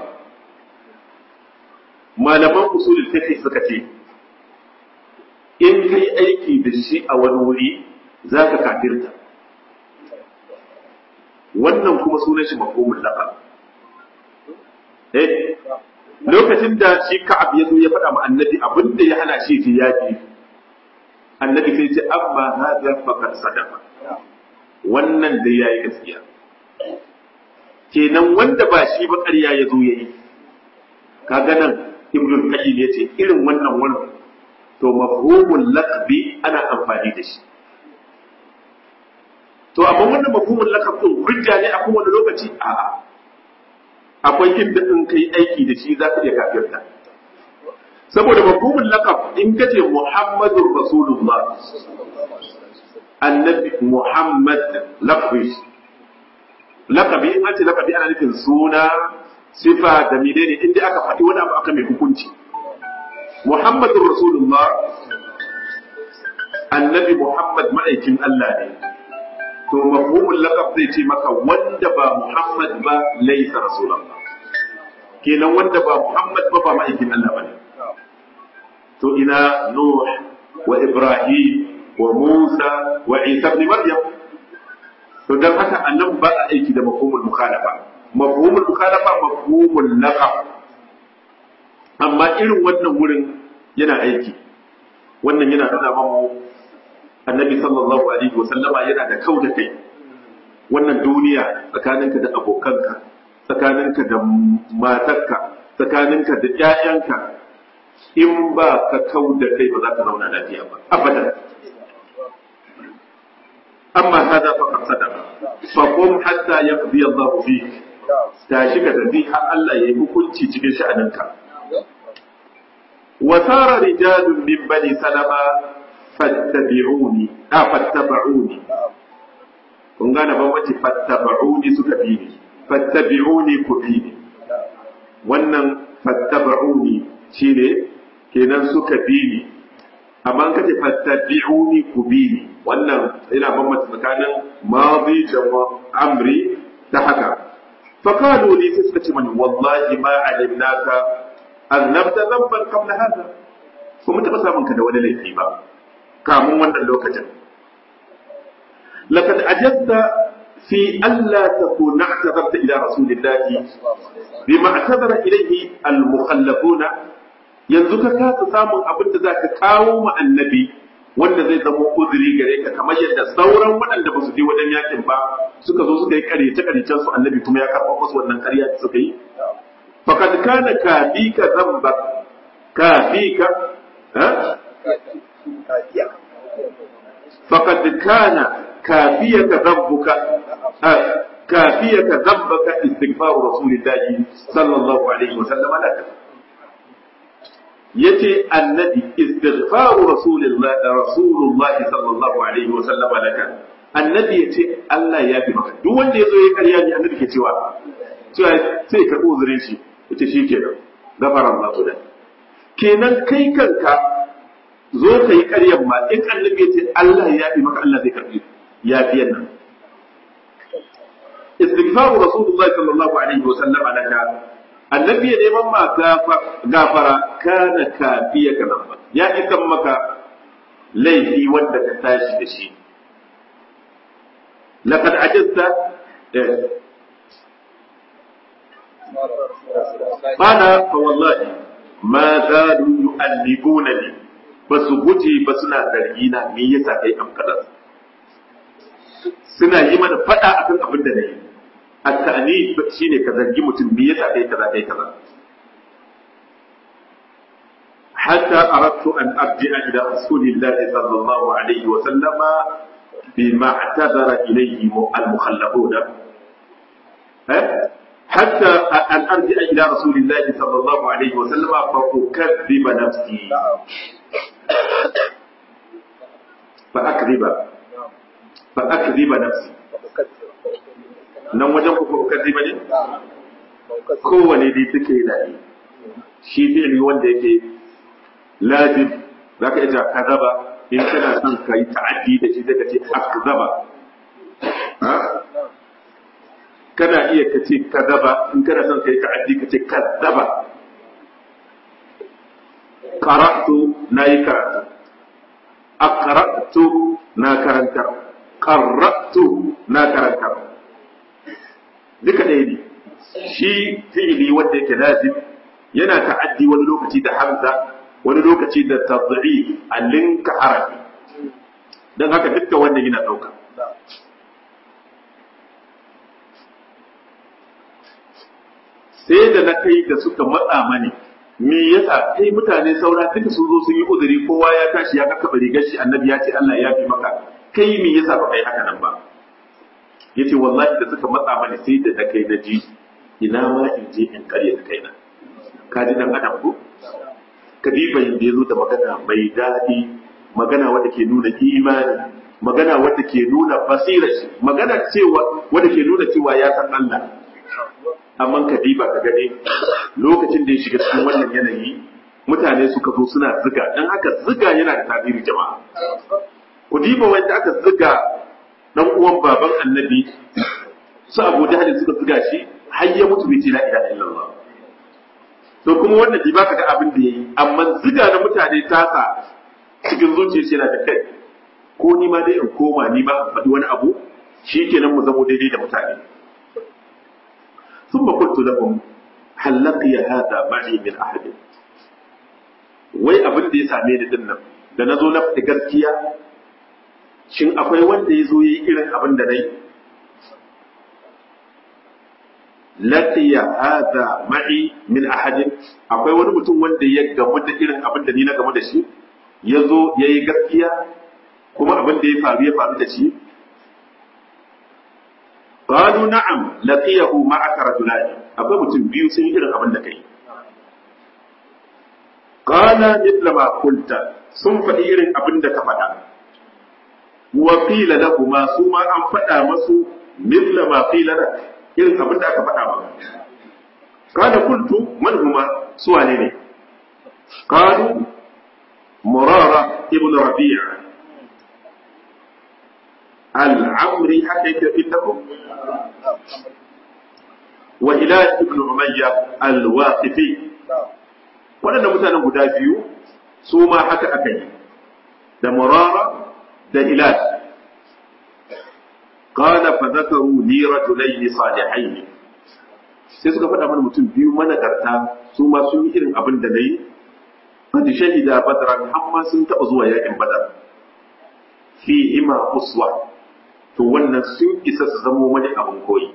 malaman usulul fiqh suka ce in kai aiki da shi a wani wuri zaka kafirta wannan kuma sunan shi mafhumul laqab eh lokacin da shi ka'ab ya zo ya faɗa ma annabi abin da ya hana shi ji yaƙi annabi sai ce amma hadha faqad sadaqa wannan da yayi gaskiya kenan wanda ba shi ba ƙarya ya zo yayi kaga nan ibnu qayyim yace irin wannan wannan to mafhumul laqbi ana amfani da shi to amma wannan mafhumul laqab din hujja ne a kowane lokaci a'a akwai inda in kai aiki da shi za ka iya kafirta saboda mafhumul laqab in kace muhammadur rasulullah annabi muhammad laqabi laqabi in ce laqabi ana nufin suna sifa da menene inda aka faɗi wani abu aka mai hukunci muhammadur rasulullah annabi muhammad ma'aikin Allah ne to mafhumul laqab zai ce maka wanda ba Muhammad ba laysa rasulullah kenan wanda ba Muhammad ba ba ma'aikin Allah bane to ina Nuh wa Ibrahim wa Musa wa Isa ibn Maryam to dan haka annan ba a aiki da mafhumul mukhalafa mafhumul mukhalafa mafhumul laqab amma irin wannan wurin yana aiki wannan yana nuna mamu annabi sallallahu alaihi wa sallama yana da kau da kai wannan duniya tsakaninka da abokanka tsakaninka da matarka tsakaninka da ƴaƴanka in ba ka kau da kai ba za ka zauna lafiya ba abadan amma hada fa qad sadaqa fa qum hatta yaqdi Allah fik tashi ka tafi har Allah ya yi hukunci cikin sha'aninka wa sara rijalun min bani salama fattabi'uni a fattaba'uni kun gane bambanci fattaba'uni suka bi ni fattabi'uni ku bi ni wannan fattaba'uni shine kenan suka bi ni amma kace fattabi'uni ku bi ni wannan yana bambanta tsakanin madi da amri ta haka faqalu li sai suka ce mani wallahi ma alimnaka annabta dhanban qabla hada kuma taba samun ka da wani laifi ba kamun wannan lokacin laqad ajabta fi alla takuna i'tazarta ila rasulillahi bima i'tazara ilayhi al-mukhallafuna yanzu ka kasa samun abin da zaka kawo mu annabi wanda zai zama uzuri gare ka kamar yadda sauran waɗanda ba su je wajen yakin ba suka zo suka yi karyace karyacen su annabi kuma ya karɓa musu wannan karya da suka yi faqad kana kafika zamba kafika ha فقد كان كافيك ذنبك كافيك ذنبك استغفار رسول الله صلى الله عليه وسلم لك yace annabi istighfaru rasulillah rasulullah sallallahu alaihi wa sallam laka annabi yace Allah ya fi maka duk wanda yazo ya karya ni annabi ke cewa cewa sai ka uzurin shi yace shi kenan gafara Allah to kenan kai kanka zo ka yi ƙaryan ma in annabi ya ce Allah ya yafi maka Allah zai karbi yafiyan nan istighfaru rasulullahi sallallahu alaihi wa sallam alaka annabi ya neman ma gafara kana kafiya ka nan ya isan maka laifi wanda ka tashi da shi laqad ajazta qala fa wallahi ma zalu yu'allibunani ba su guje ba suna zargi na me yasa kai am kaza suna yi mana fada akan abin da nayi at-ta'ni shine ka zargi mutum me yasa kai kaza kai kaza hatta aradtu an arji'a ila rasulillahi sallallahu alaihi wa sallama bima i'tadara ilayhi al-mukhallafun حتى أن أرجع إلى رسول الله صلى الله عليه وسلم فأكذب نفسي فأكذب فأكذب نفسي nan wajen ku ukazziba ne kowane dai suke yana yi shi fi'ili wanda yake lazim za ka iya kazaba in kana son ka yi ta'addi da shi zai ka ce akzaba kana iya ka ce kazaba in kana son ka yi ta'addi ka ce kazzaba qara'tu na yi karatu aqra'tu na karanta qarra'tu na karanta duka ɗaya ne shi fi'ili wanda yake lazim yana ta'addi wani lokaci da hamza wani lokaci da tad'i a linka harafi don haka dukkan wannan yana ɗauka sai da na kai da suka matsa mani me yasa kai mutane saura duka sun zo sun yi uzuri kowa ya tashi ya kakkaba rigar shi annabi ya ce Allah ya fi maka kai me yasa ba kai haka nan ba yace wallahi da suka matsa mani sai da na kai na ji ina ma in je in karya da kaina ka ji dan adam ko kadiba yanda yazo da magana mai daɗi magana wadda ke nuna imani magana wadda ke nuna basira magana cewa wadda ke nuna cewa ya san Allah amma kadiba ka gane lokacin da ya shiga cikin wannan yanayi mutane suka zo suna ziga dan haka ziga yana da tasiri jama'a ku diba wanda aka ziga dan uwan baban annabi su Abu Jahl suka ziga shi har ya mutu bai ce la ilaha illallah to kuma wannan diba ka ga abin da yayi amma ziga na mutane tasa cikin zuciya shi yana da kai ko ni ma dai in koma ni ma in faɗi wani abu shikenan mu zamo daidai da mutane ثم قلت لهم هل لقي هذا معي من أحد wai abin da ya same ni din nan da na zo na fita gaskiya shin akwai wanda ya zo ya yi irin abin da na yi laqiya hada ma'i min ahadin akwai wani mutum wanda ya gamu da irin abin da ni na gamu da shi ya zo ya yi gaskiya kuma abin da ya faru ya faru da shi qalu na'am laqiyahu ma'aka rajulani akwai mutum biyu sun yi irin abin da kai qala mithla ma qulta sun faɗi irin abin da ka faɗa wa qila lahum su ma an faɗa masu mithla ma qila lak irin abin da aka faɗa maka qala qultu man huma su wane ne qalu murara ibn rabi' al-amri haka yake indakum wa hilal ibn umayya al-waqifi waɗannan mutanen guda biyu su ma haka aka yi da murara da hilal qala fa zakaru li rajulayn salihayn sai suka faɗa mana mutum biyu managarta su ma sun yi irin abin da nayi qad shahida badran amma sun taɓa zuwa yakin badar fi ima uswa to wannan sun isa su zamo wani abin koyi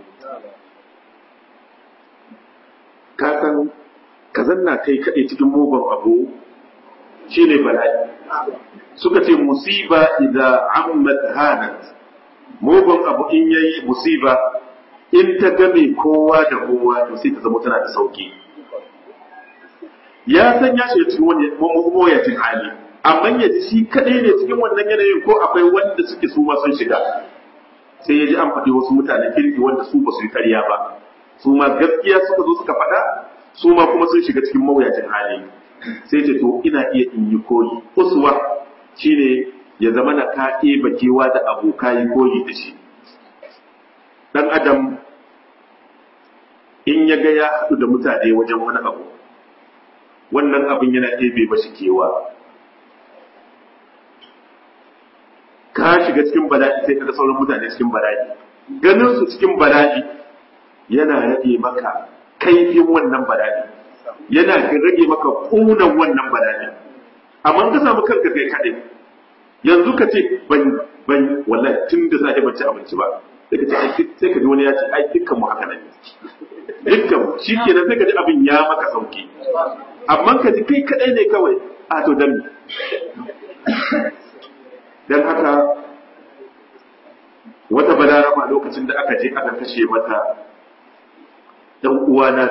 ka san ka zanna kai kaɗai cikin mugun abu shine bala'i suka ce musiba idan ammat hanat mugun abu in yayi musiba in ta game kowa da kowa to sai ta zama tana da sauki ya san ya shiga cikin wani mawuyacin hali amma ya ji shi kaɗai ne cikin wannan yanayin ko akwai wanda suke su ma sun shiga sai ya ji an faɗi wasu mutanen kirki wanda su ba su yi karya ba su ma gaskiya suka zo suka faɗa su ma kuma sun shiga cikin mawuyacin hali sai ce to ina iya in yi koyi uswa shine ya zama na ka ɗeba kewa da aboka yi koyi da shi ɗan adam in ya ga ya haɗu da mutane wajen wani abu wannan abin yana ɗebe mashi kewa ka shiga cikin bala'i sai ka ga sauran mutane cikin bala'i ganin su cikin bala'i yana rage maka kaifin wannan bala'i yana rage maka ƙunan wannan bala'i amma ka samu kanka kai kaɗai yanzu ka ce ban ban wallahi tun da safe ban ci abinci ba sai ka ce sai ka ji wani ya ce ai dukkan mu haka ne dukkan mu shikenan sai ka ji abin ya maka sauki amma ka ji kai kaɗai ne kawai a to dan dan haka wata balarama lokacin da aka je aka kashe mata dan uwa na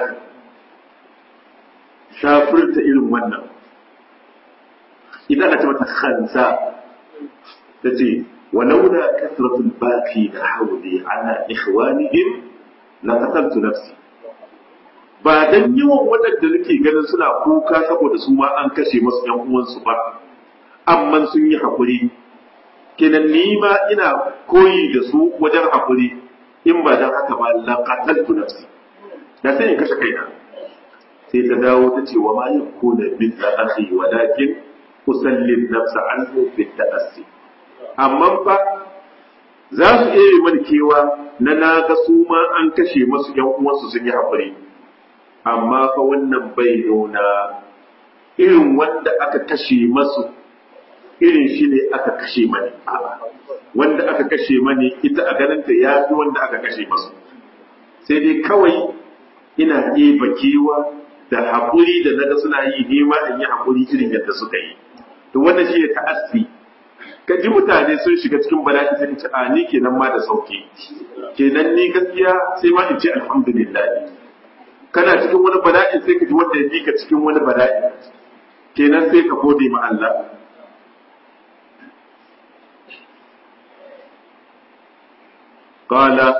shafirta irin wannan idan aka ce mata khansa ta ce walaula kasratul baqi da hawli ala ikhwanihim la qataltu nafsi ba dan yawan waɗanda nake ganin suna kuka saboda su ma an kashe masu yan uwansu ba amma sun yi hakuri kenan ni ma ina koyi da su wajen hakuri in ba dan haka ba la qataltu nafsi da sai in kashe kaina sai ta dawo ta ce wa ma yakuna mithla akhi walakin usallin nafsa anhu fi ta'assi amma fa za su iya yi mani kewa na na ga su ma an kashe masu yan uwansu sun yi haƙuri amma fa wannan bai nuna irin wanda aka kashe masu irin shi ne aka kashe mani wanda aka kashe mani ita a ganinta ya fi wanda aka kashe masu sai dai kawai ina ɗeba kewa da haƙuri da naga suna yi nema in yi haƙuri irin yadda suka yi to wannan shi ne ta'assi ka ji mutane sun shiga cikin bala'i sai ce a ni kenan ma da sauki kenan ni gaskiya sai ma in ce alhamdulillah kana cikin wani bala'i sai ka ji wanda ya ka cikin wani bala'i kenan sai ka gode ma Allah qala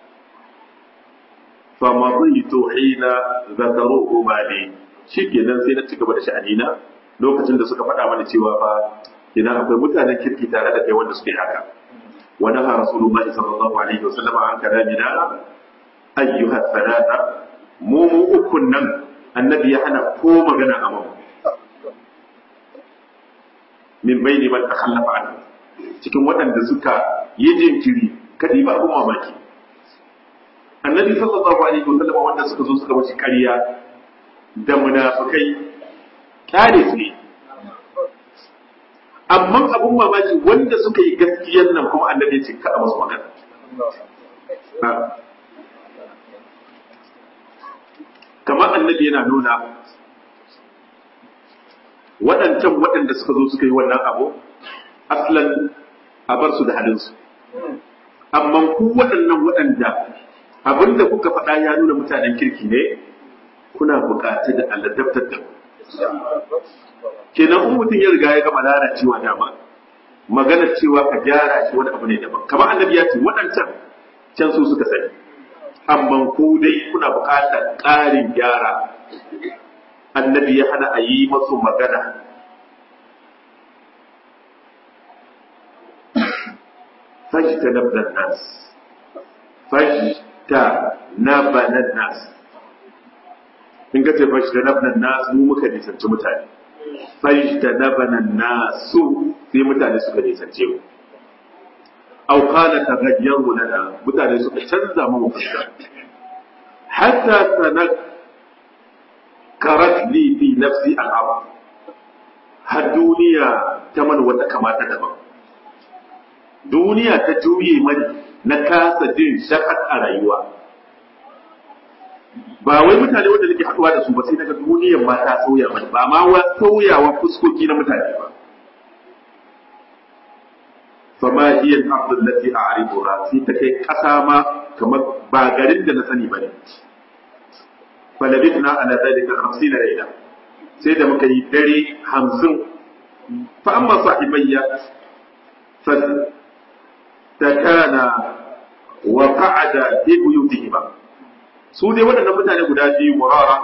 فمضيت حين ذكروه مالي shikenan sai na ci gaba da sha'anina lokacin da suka faɗa mana cewa fa idan akwai mutanen kirki tare da kai wanda suke haka wa naha rasulullahi sallallahu alaihi wasallam an kalamina ayyuha salata mu mu ukun nan annabi ya hana ko magana a mamu min baini man takhallafa an cikin waɗanda suka yi jinkiri kadi ba abun mamaki annabi sallallahu alaihi wasallam wanda suka zo suka mace ƙarya da munafikai kare su ne amma abun mamaki wanda suka yi gaskiyar nan kuma annabi ce kada masu magana kamar annabi yana nuna waɗancan waɗanda suka zo suka yi wannan abu aslan a bar su da halinsu amma ku waɗannan waɗanda abin da kuka faɗa ya nuna mutanen kirki ne kuna buƙatar da alladabtar da kenan in mutum ya riga ya gama lalacewa dama maganar cewa ka gyara shi wani abu ne daban kamar annabi ya ce waɗancan can su suka sani amma ku dai kuna buƙatar ƙarin gyara annabi ya hana a yi masu magana fajta nabdan nas fajta nabanan nas in ka ce fajta nabdan nas mu muka nisanci mutane fajta nabanan nasu sai mutane suka nisance mu aw qala taghayyaru lana mutane suka canza mu fuska hatta sanak karat li fi nafsi al'am har duniya ta man wata kamata daban duniya ta juye mani na kasa jin shakat a rayuwa ba wai mutane wanda nake haɗuwa da su ba sai daga duniyar ma ta sauya mani ba ma wa sauyawa fuskoki na mutane ba fama hiya al-ardh allati a'rifuha sai ta kai kasa ma kamar ba garin da na sani bane falabitna ala dhalika 50 layla sai da muka yi dare 50 fa amma sahibayya fa takana wa qa'ada fi buyutihima su dai waɗannan mutane guda biyu murara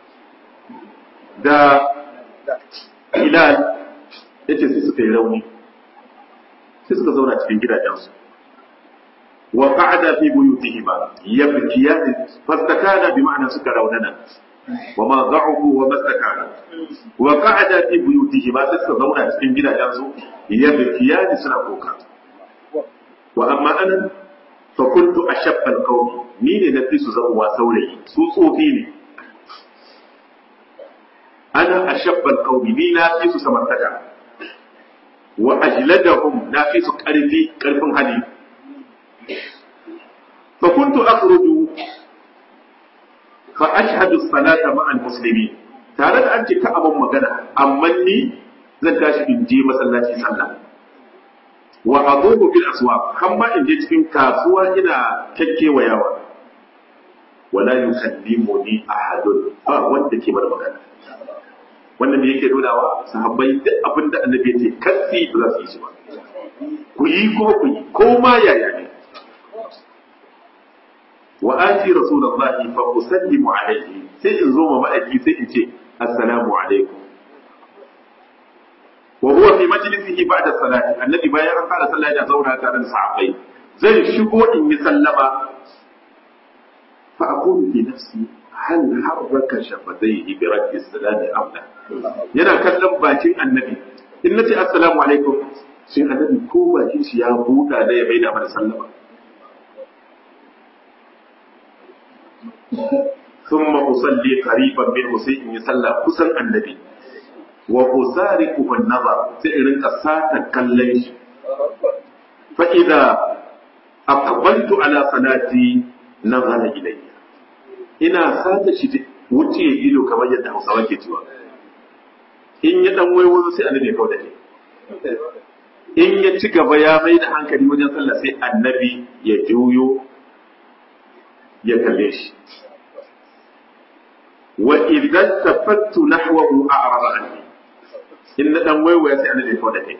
da hilal yace sai suka yi rauni sai suka zauna cikin gidajensu wa qa'ada fi buyutihima yabkiyan fastakana bi ma'ana suka raunana wa ma da'ufu wa mastakana wa qa'ada fi buyutihima sai suka zauna cikin gidajensu yabkiyan suna kuka wa amma ana fa kuntu ashabba alqawmi ni ne na fi su zama saurayi su tsofi ne ana ashabba alqawmi ni na fi su samartaka wa ajladahum na fi su ƙarfi ƙarfin hali fa kuntu akhruju fa ashhadu salata ma'a almuslimin tare da an ce ka abun magana amma ni zan tashi in je masallaci sallah wa adubu bil aswaq har ma in je cikin kasuwa ina kekkewayawa wala yukallimuni ahadun ba wanda ke mana magana wannan da yake nunawa sahabbai duk abin da annabi ya ce kasi ba za su yi shi ba ku yi ko ku yi ko ma yaya ne wa ati rasulullahi fa usallimu alayhi sai in zo ma ma'aiki sai in ce assalamu alaikum wa huwa fi majlisihi ba'da salati annabi bayan an fara sallah ya zauna tare da sahabbai zan shigo in yi sallama fa aqulu fi nafsi hal harraka shafatayhi bi raddi salami am la yana kallon bakin annabi in nace assalamu alaikum sai annabi ko bakin shi ya buɗa da ya maida mana sallama thumma usalli qariban minhu sai in yi sallah kusan annabi wa usariqu bin nazar sai in rinka sata kallon shi fa idza aqbaltu ala salati nazara ilayya ina sata shi wuce ido kamar yadda Hausawa ke cewa in ya dan waiwayo sai annabi ya kauda shi in ya ci gaba ya mai da hankali wajen sallah sai annabi ya juyo ya kalle shi wa idan tafattu nahwahu a'rada anni in na dan waiwaya sai annabi ya kauda kai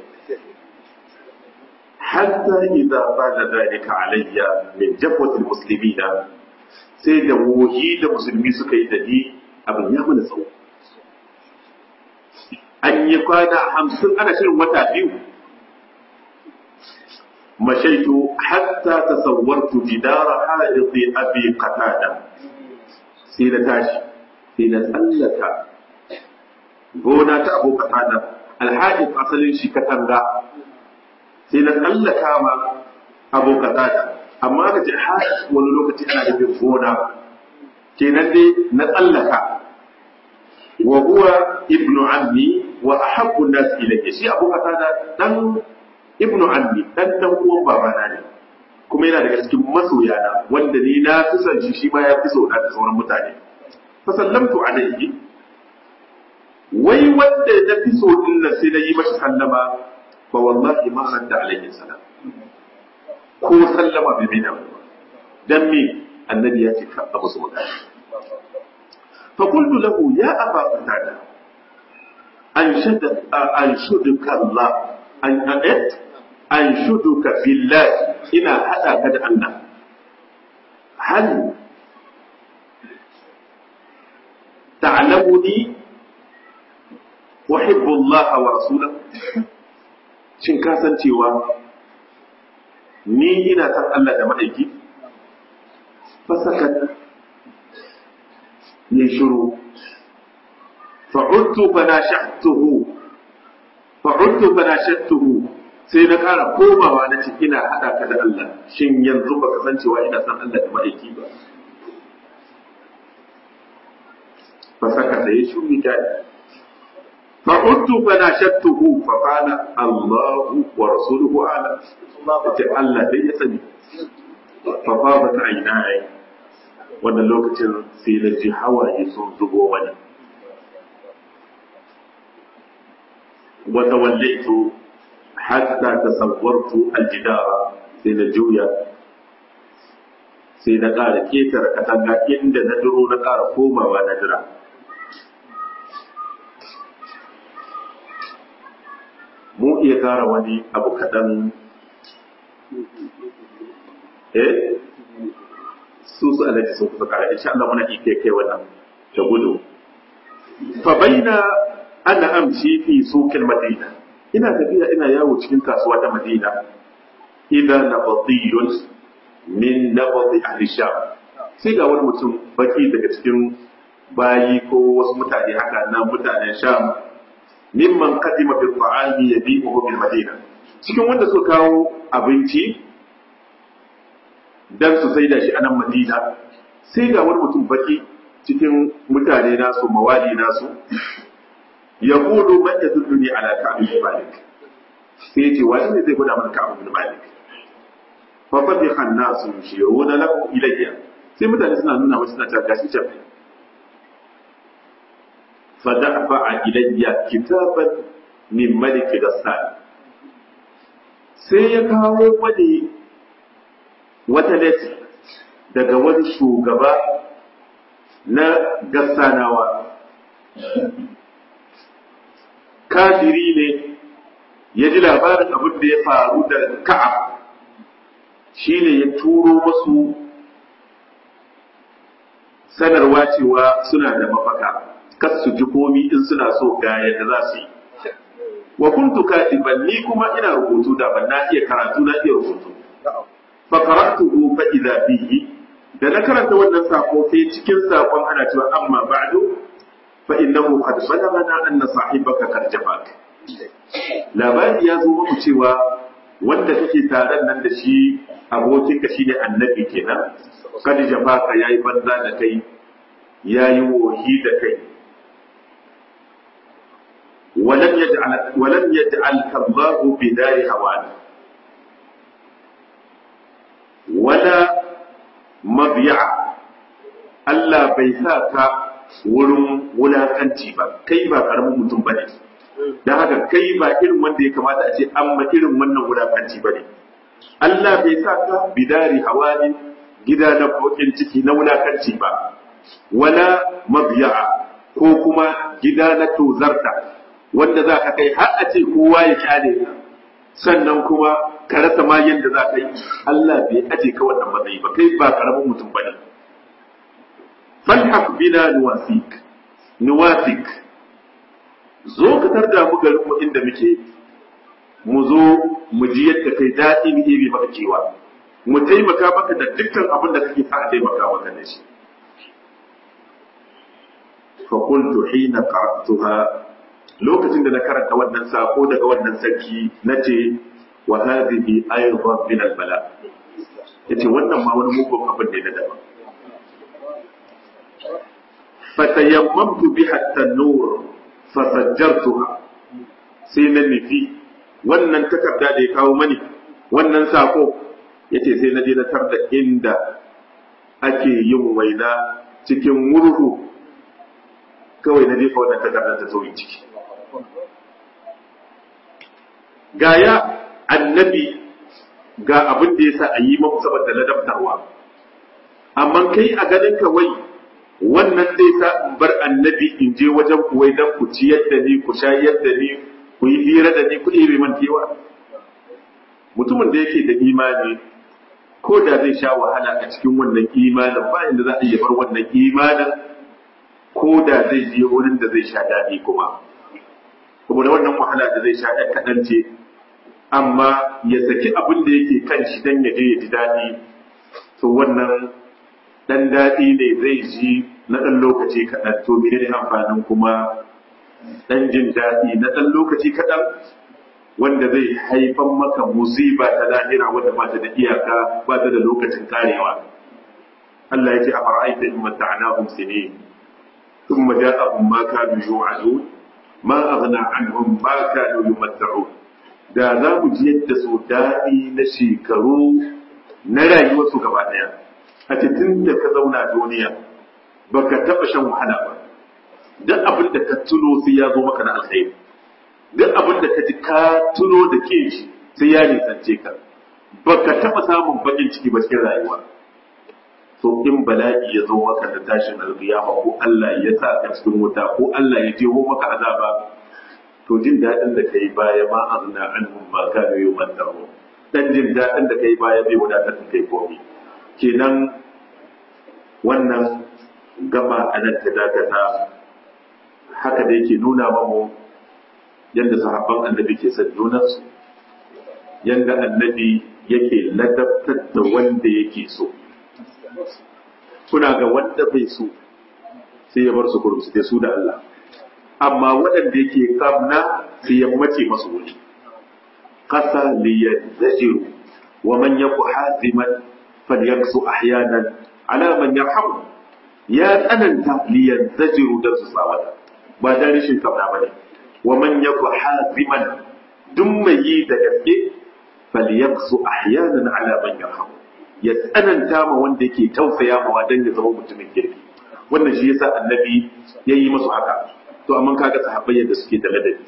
hatta idza bada dalika alayya min jafwatil muslimina sai da wohi da musulmi suka yi da ni abin ya mana tsawo an yi kwana hamsin ana shirin wata biyu mashaitu hatta tasawwartu jidara haɗe abi qatada sai na tashi sai na tsallaka gona ta abu qatada alhaji asalin shi katanga sai na tsallaka ma abu qatada amma ka ce haɗe wani lokaci ana nufin gona kenan dai na tsallaka wa huwa ibnu ammi wa ahabbu an-nas ilayya shi abu qatada dan ibnu ammi dan dan uwan babana ne kuma yana daga cikin masoya na wanda ni na fi son shi shi ma ya fi so da sauran mutane fa sallamtu alayhi wai wanda ya fi so din nan sai na yi masa sallama fa wallahi ma radda alayhi salam ko sallama bai bi da dan me annabi ya ce ka abu su magana fa qultu lahu ya aba qatada أنشدك أنشدك الله أن أنت أنشدك بالله إلى هذا قد أن هل تعلمني أحب الله ورسوله shin ka san cewa ni ina san Allah da ma'aiki fasakat ne shiru fa'udtu fanashatuhu fa'udtu fanashatuhu sai na kara komawa na ce ina hada ka da Allah shin yanzu baka san cewa ina san Allah da ma'aiki ba fa saka da ya shuri ta fa'udtu fanashatuhu fa qala Allahu wa rasuluhu ala ce Allah dai ya sani fa fa ba ta aina wannan lokacin sai na ji hawaye sun zubo wani وتوليت حتى تصورت الجدار سينا جويا سينا قال كيتر كتنغا إند ندرو نقار كوما وندرا mu iya kara wani abu kaɗan eh su su alaji sun kusa kara insha Allah muna iya kai wannan da gudu fa baina ana amshi fi sukin madina ina tafiya ina yawo cikin kasuwa ta madina idan na batiyun min na bati ahli sham sai ga wani mutum baki daga cikin bayi ko wasu mutane haka na mutanen sham mimman kadima bil ta'ami yabi'uhu bil madina cikin wanda suka kawo abinci dan su saida shi a nan madina sai ga wani mutum baki cikin mutane nasu mawali nasu yaqulu man yadulluni ala ka'b bin malik sai yace wani ne zai gwada mana ka'b bin malik fa fadiha an-nas yushiruna lahu ilayya sai mutane suna nuna masa suna cewa gashi can fa da'fa ilayya kitaban min malik gassan sai ya kawo wani wata lati daga wani shugaba na gassanawa kafiri ne ya ji labarin abin da ya faru da ka'ab shi ne ya turo masu sanarwa cewa suna da mafaka kas su ji komi in suna so ga yadda za su yi wa kuntu katiban ni kuma ina rubutu da ban na iya karatu na iya rubutu fa qara'tuhu fa idza bihi da na karanta wannan sako sai cikin sakon ana cewa amma ba'du fa innahu qad balagana anna sahibaka qad jafak labari ya zo muku cewa wanda kake taron nan da shi abokinka shine annabi kenan kad jafaka yayi banza da kai yayi wohi da kai ولم يجعل ولم يجعلك الله بدار هوان ولا مضيع Allah bai sa ka wurin wulakanci ba kai ba karamin mutum bane dan haka kai ba irin wanda ya kamata a ce an ma irin wannan wulakanci bane Allah bai sa ka bidari hawani gida na kokin ciki na wulakanci ba wala mabiya'a ko kuma gida na tozarta wanda za ka kai har a ce kowa ya kyale ka sannan kuma ka rasa ma yadda za ka yi Allah bai aje ka wannan matsayi ba kai ba karamin mutum bane falhaq bina nuwasik nuwasik zo ka tarda mu garin mu inda muke mu zo mu ji yadda kai daɗi mu iri maka kewa mu taimaka maka da dukkan abin da kake sa a taimaka maka da shi fa qultu hina qara'tuha lokacin da na karanta wannan sako daga wannan sarki nace wa hadhihi aydan min al-bala yace wannan ma wani mugun abin ne na daban fatayammamtu biha at-tanur fasajjartuha sai na nufi wannan takarda da ya kawo mani wannan sako yace sai na je na tar da inda ake yin waina cikin murhu kawai na jefa wannan takardar ta sauyi ciki gaya annabi ga abin da ya sa a yi mamu saboda ladabtarwa amma kai a ganin kawai wannan zai sa in bar annabi in je wajen kuwai dan ku ciyar da ni ku shayar da ni ku yi hira da ni ku ɗebe man kewa mutumin da yake da imani ko da zai sha wahala a cikin wannan imanin ba inda za a iya bar wannan imanin ko da zai je wurin da zai sha daɗi kuma saboda wannan wahala da zai sha ɗan kaɗan ce amma ya saki abin da yake kan shi dan ya je ya ji daɗi to wannan ɗan daɗi ne zai ji na ɗan lokaci kaɗan to mene ne amfanin kuma ɗan jin daɗi na ɗan lokaci kaɗan wanda zai haifan maka musiba ta lahira wanda ba ta da iyaka ba ta da lokacin karewa Allah ya ce a fara'aita in mata'anahum sinin ثم جاءهم ما كانوا يوعدون ما أغنى عنهم ما كانوا يمتعون da za mu ji yadda su daɗi na shekaru na rayuwarsu gaba ɗaya a cikin da ka zauna duniya ba ka taɓa shan wahala ba duk abin da ka tuno sai ya zo maka na alkhairi duk abin da ka ji ka tuno da ke shi sai ya nisance ka ba ka taɓa samun baƙin ciki ba cikin rayuwa to in bala'i ya zo maka da tashin alƙiyama ko Allah ya sa ka cikin wuta ko Allah ya jeho maka azaba to jin daɗin da kai baya ma azna anhum ma kanu yumattaru dan jin daɗin da kai baya bai wadatar da kai komai kenan wannan gaba a nan ta dakata haka da yake nuna mamu yadda sahabban annabi ke son junansu yadda annabi yake ladabtar da wanda yake so kuna ga wanda bai so sai ya bar su kurum su su da Allah amma waɗanda yake kamna sai ya mace masu wuri qasa li yazajiru wa man yaku haziman falyaksu ahyanan ala man yarhamu ya tsananta li yazajiru da su sawata ba da rishin kamna bane wa man yaku haziman duk mai yi da gaske falyaksu ahyanan ala man yarhamu ya tsananta ma wanda yake tausaya ma dan ya zama mutumin kirki wannan shi yasa annabi ya yi masu haka to amma kaga sahabbai yadda suke da ladabi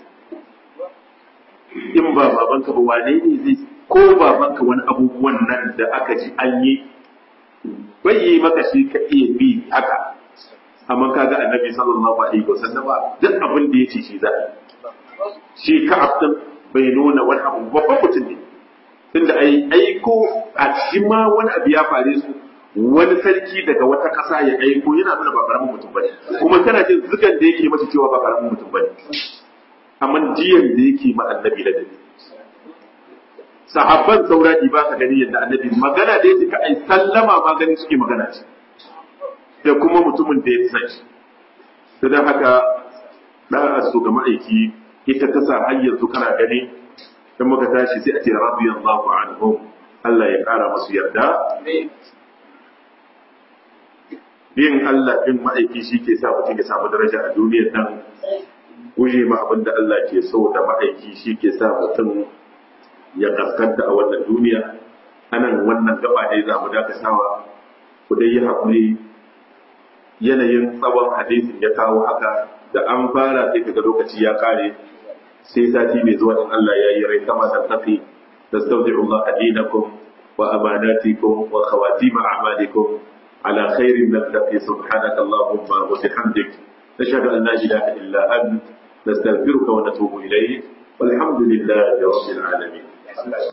in ba babanka ba wane ne zai ko babanka wani abubuwan nan da aka ji an yi bai yi maka shi ka iya bi haka amma kaga annabi sallallahu alaihi wasallam duk abin da yace shi za shi ka abdin bai nuna wani abu babban mutum ne tunda ai aiko a cikin ma wani abu ya fare su wani sarki daga wata ƙasa ya aiko yana nuna ba karamin mutum bane kuma kana jin zugan da yake masa cewa ba karamin mutum bane amma jiyan da yake ma annabi da dabi sahabban sauradi ba ka gani yadda annabi magana da yake ai sallama ma gani suke magana ce da kuma mutumin da ya san shi to dan haka da su ga ma'aiki ita ta sa har yanzu kana gani dan muka tashi sai a ce radiyallahu anhum Allah ya kara masu yarda bin Allah bin ma'aiki shi ke sa mutum ya samu daraja a duniyar nan guje ma abin da Allah ke so da ma'aiki shi ke sa mutum ya kaskanta a wannan duniya anan wannan gaba ne za mu dakatawa ku dai yi haƙuri yanayin tsawon hadisin ya kawo haka da an fara sai kaga lokaci ya kare sai sati mai zuwa in Allah ya yi rai kama da tafi tastawdi'u Allah dinakum wa amanatikum wa khawatim a'malikum ala khairin nattaqi subhanaka allahumma wa bihamdik nashhadu an la ilaha illa ant nastaghfiruka wa natubu ilayk والحمد لله رب العالمين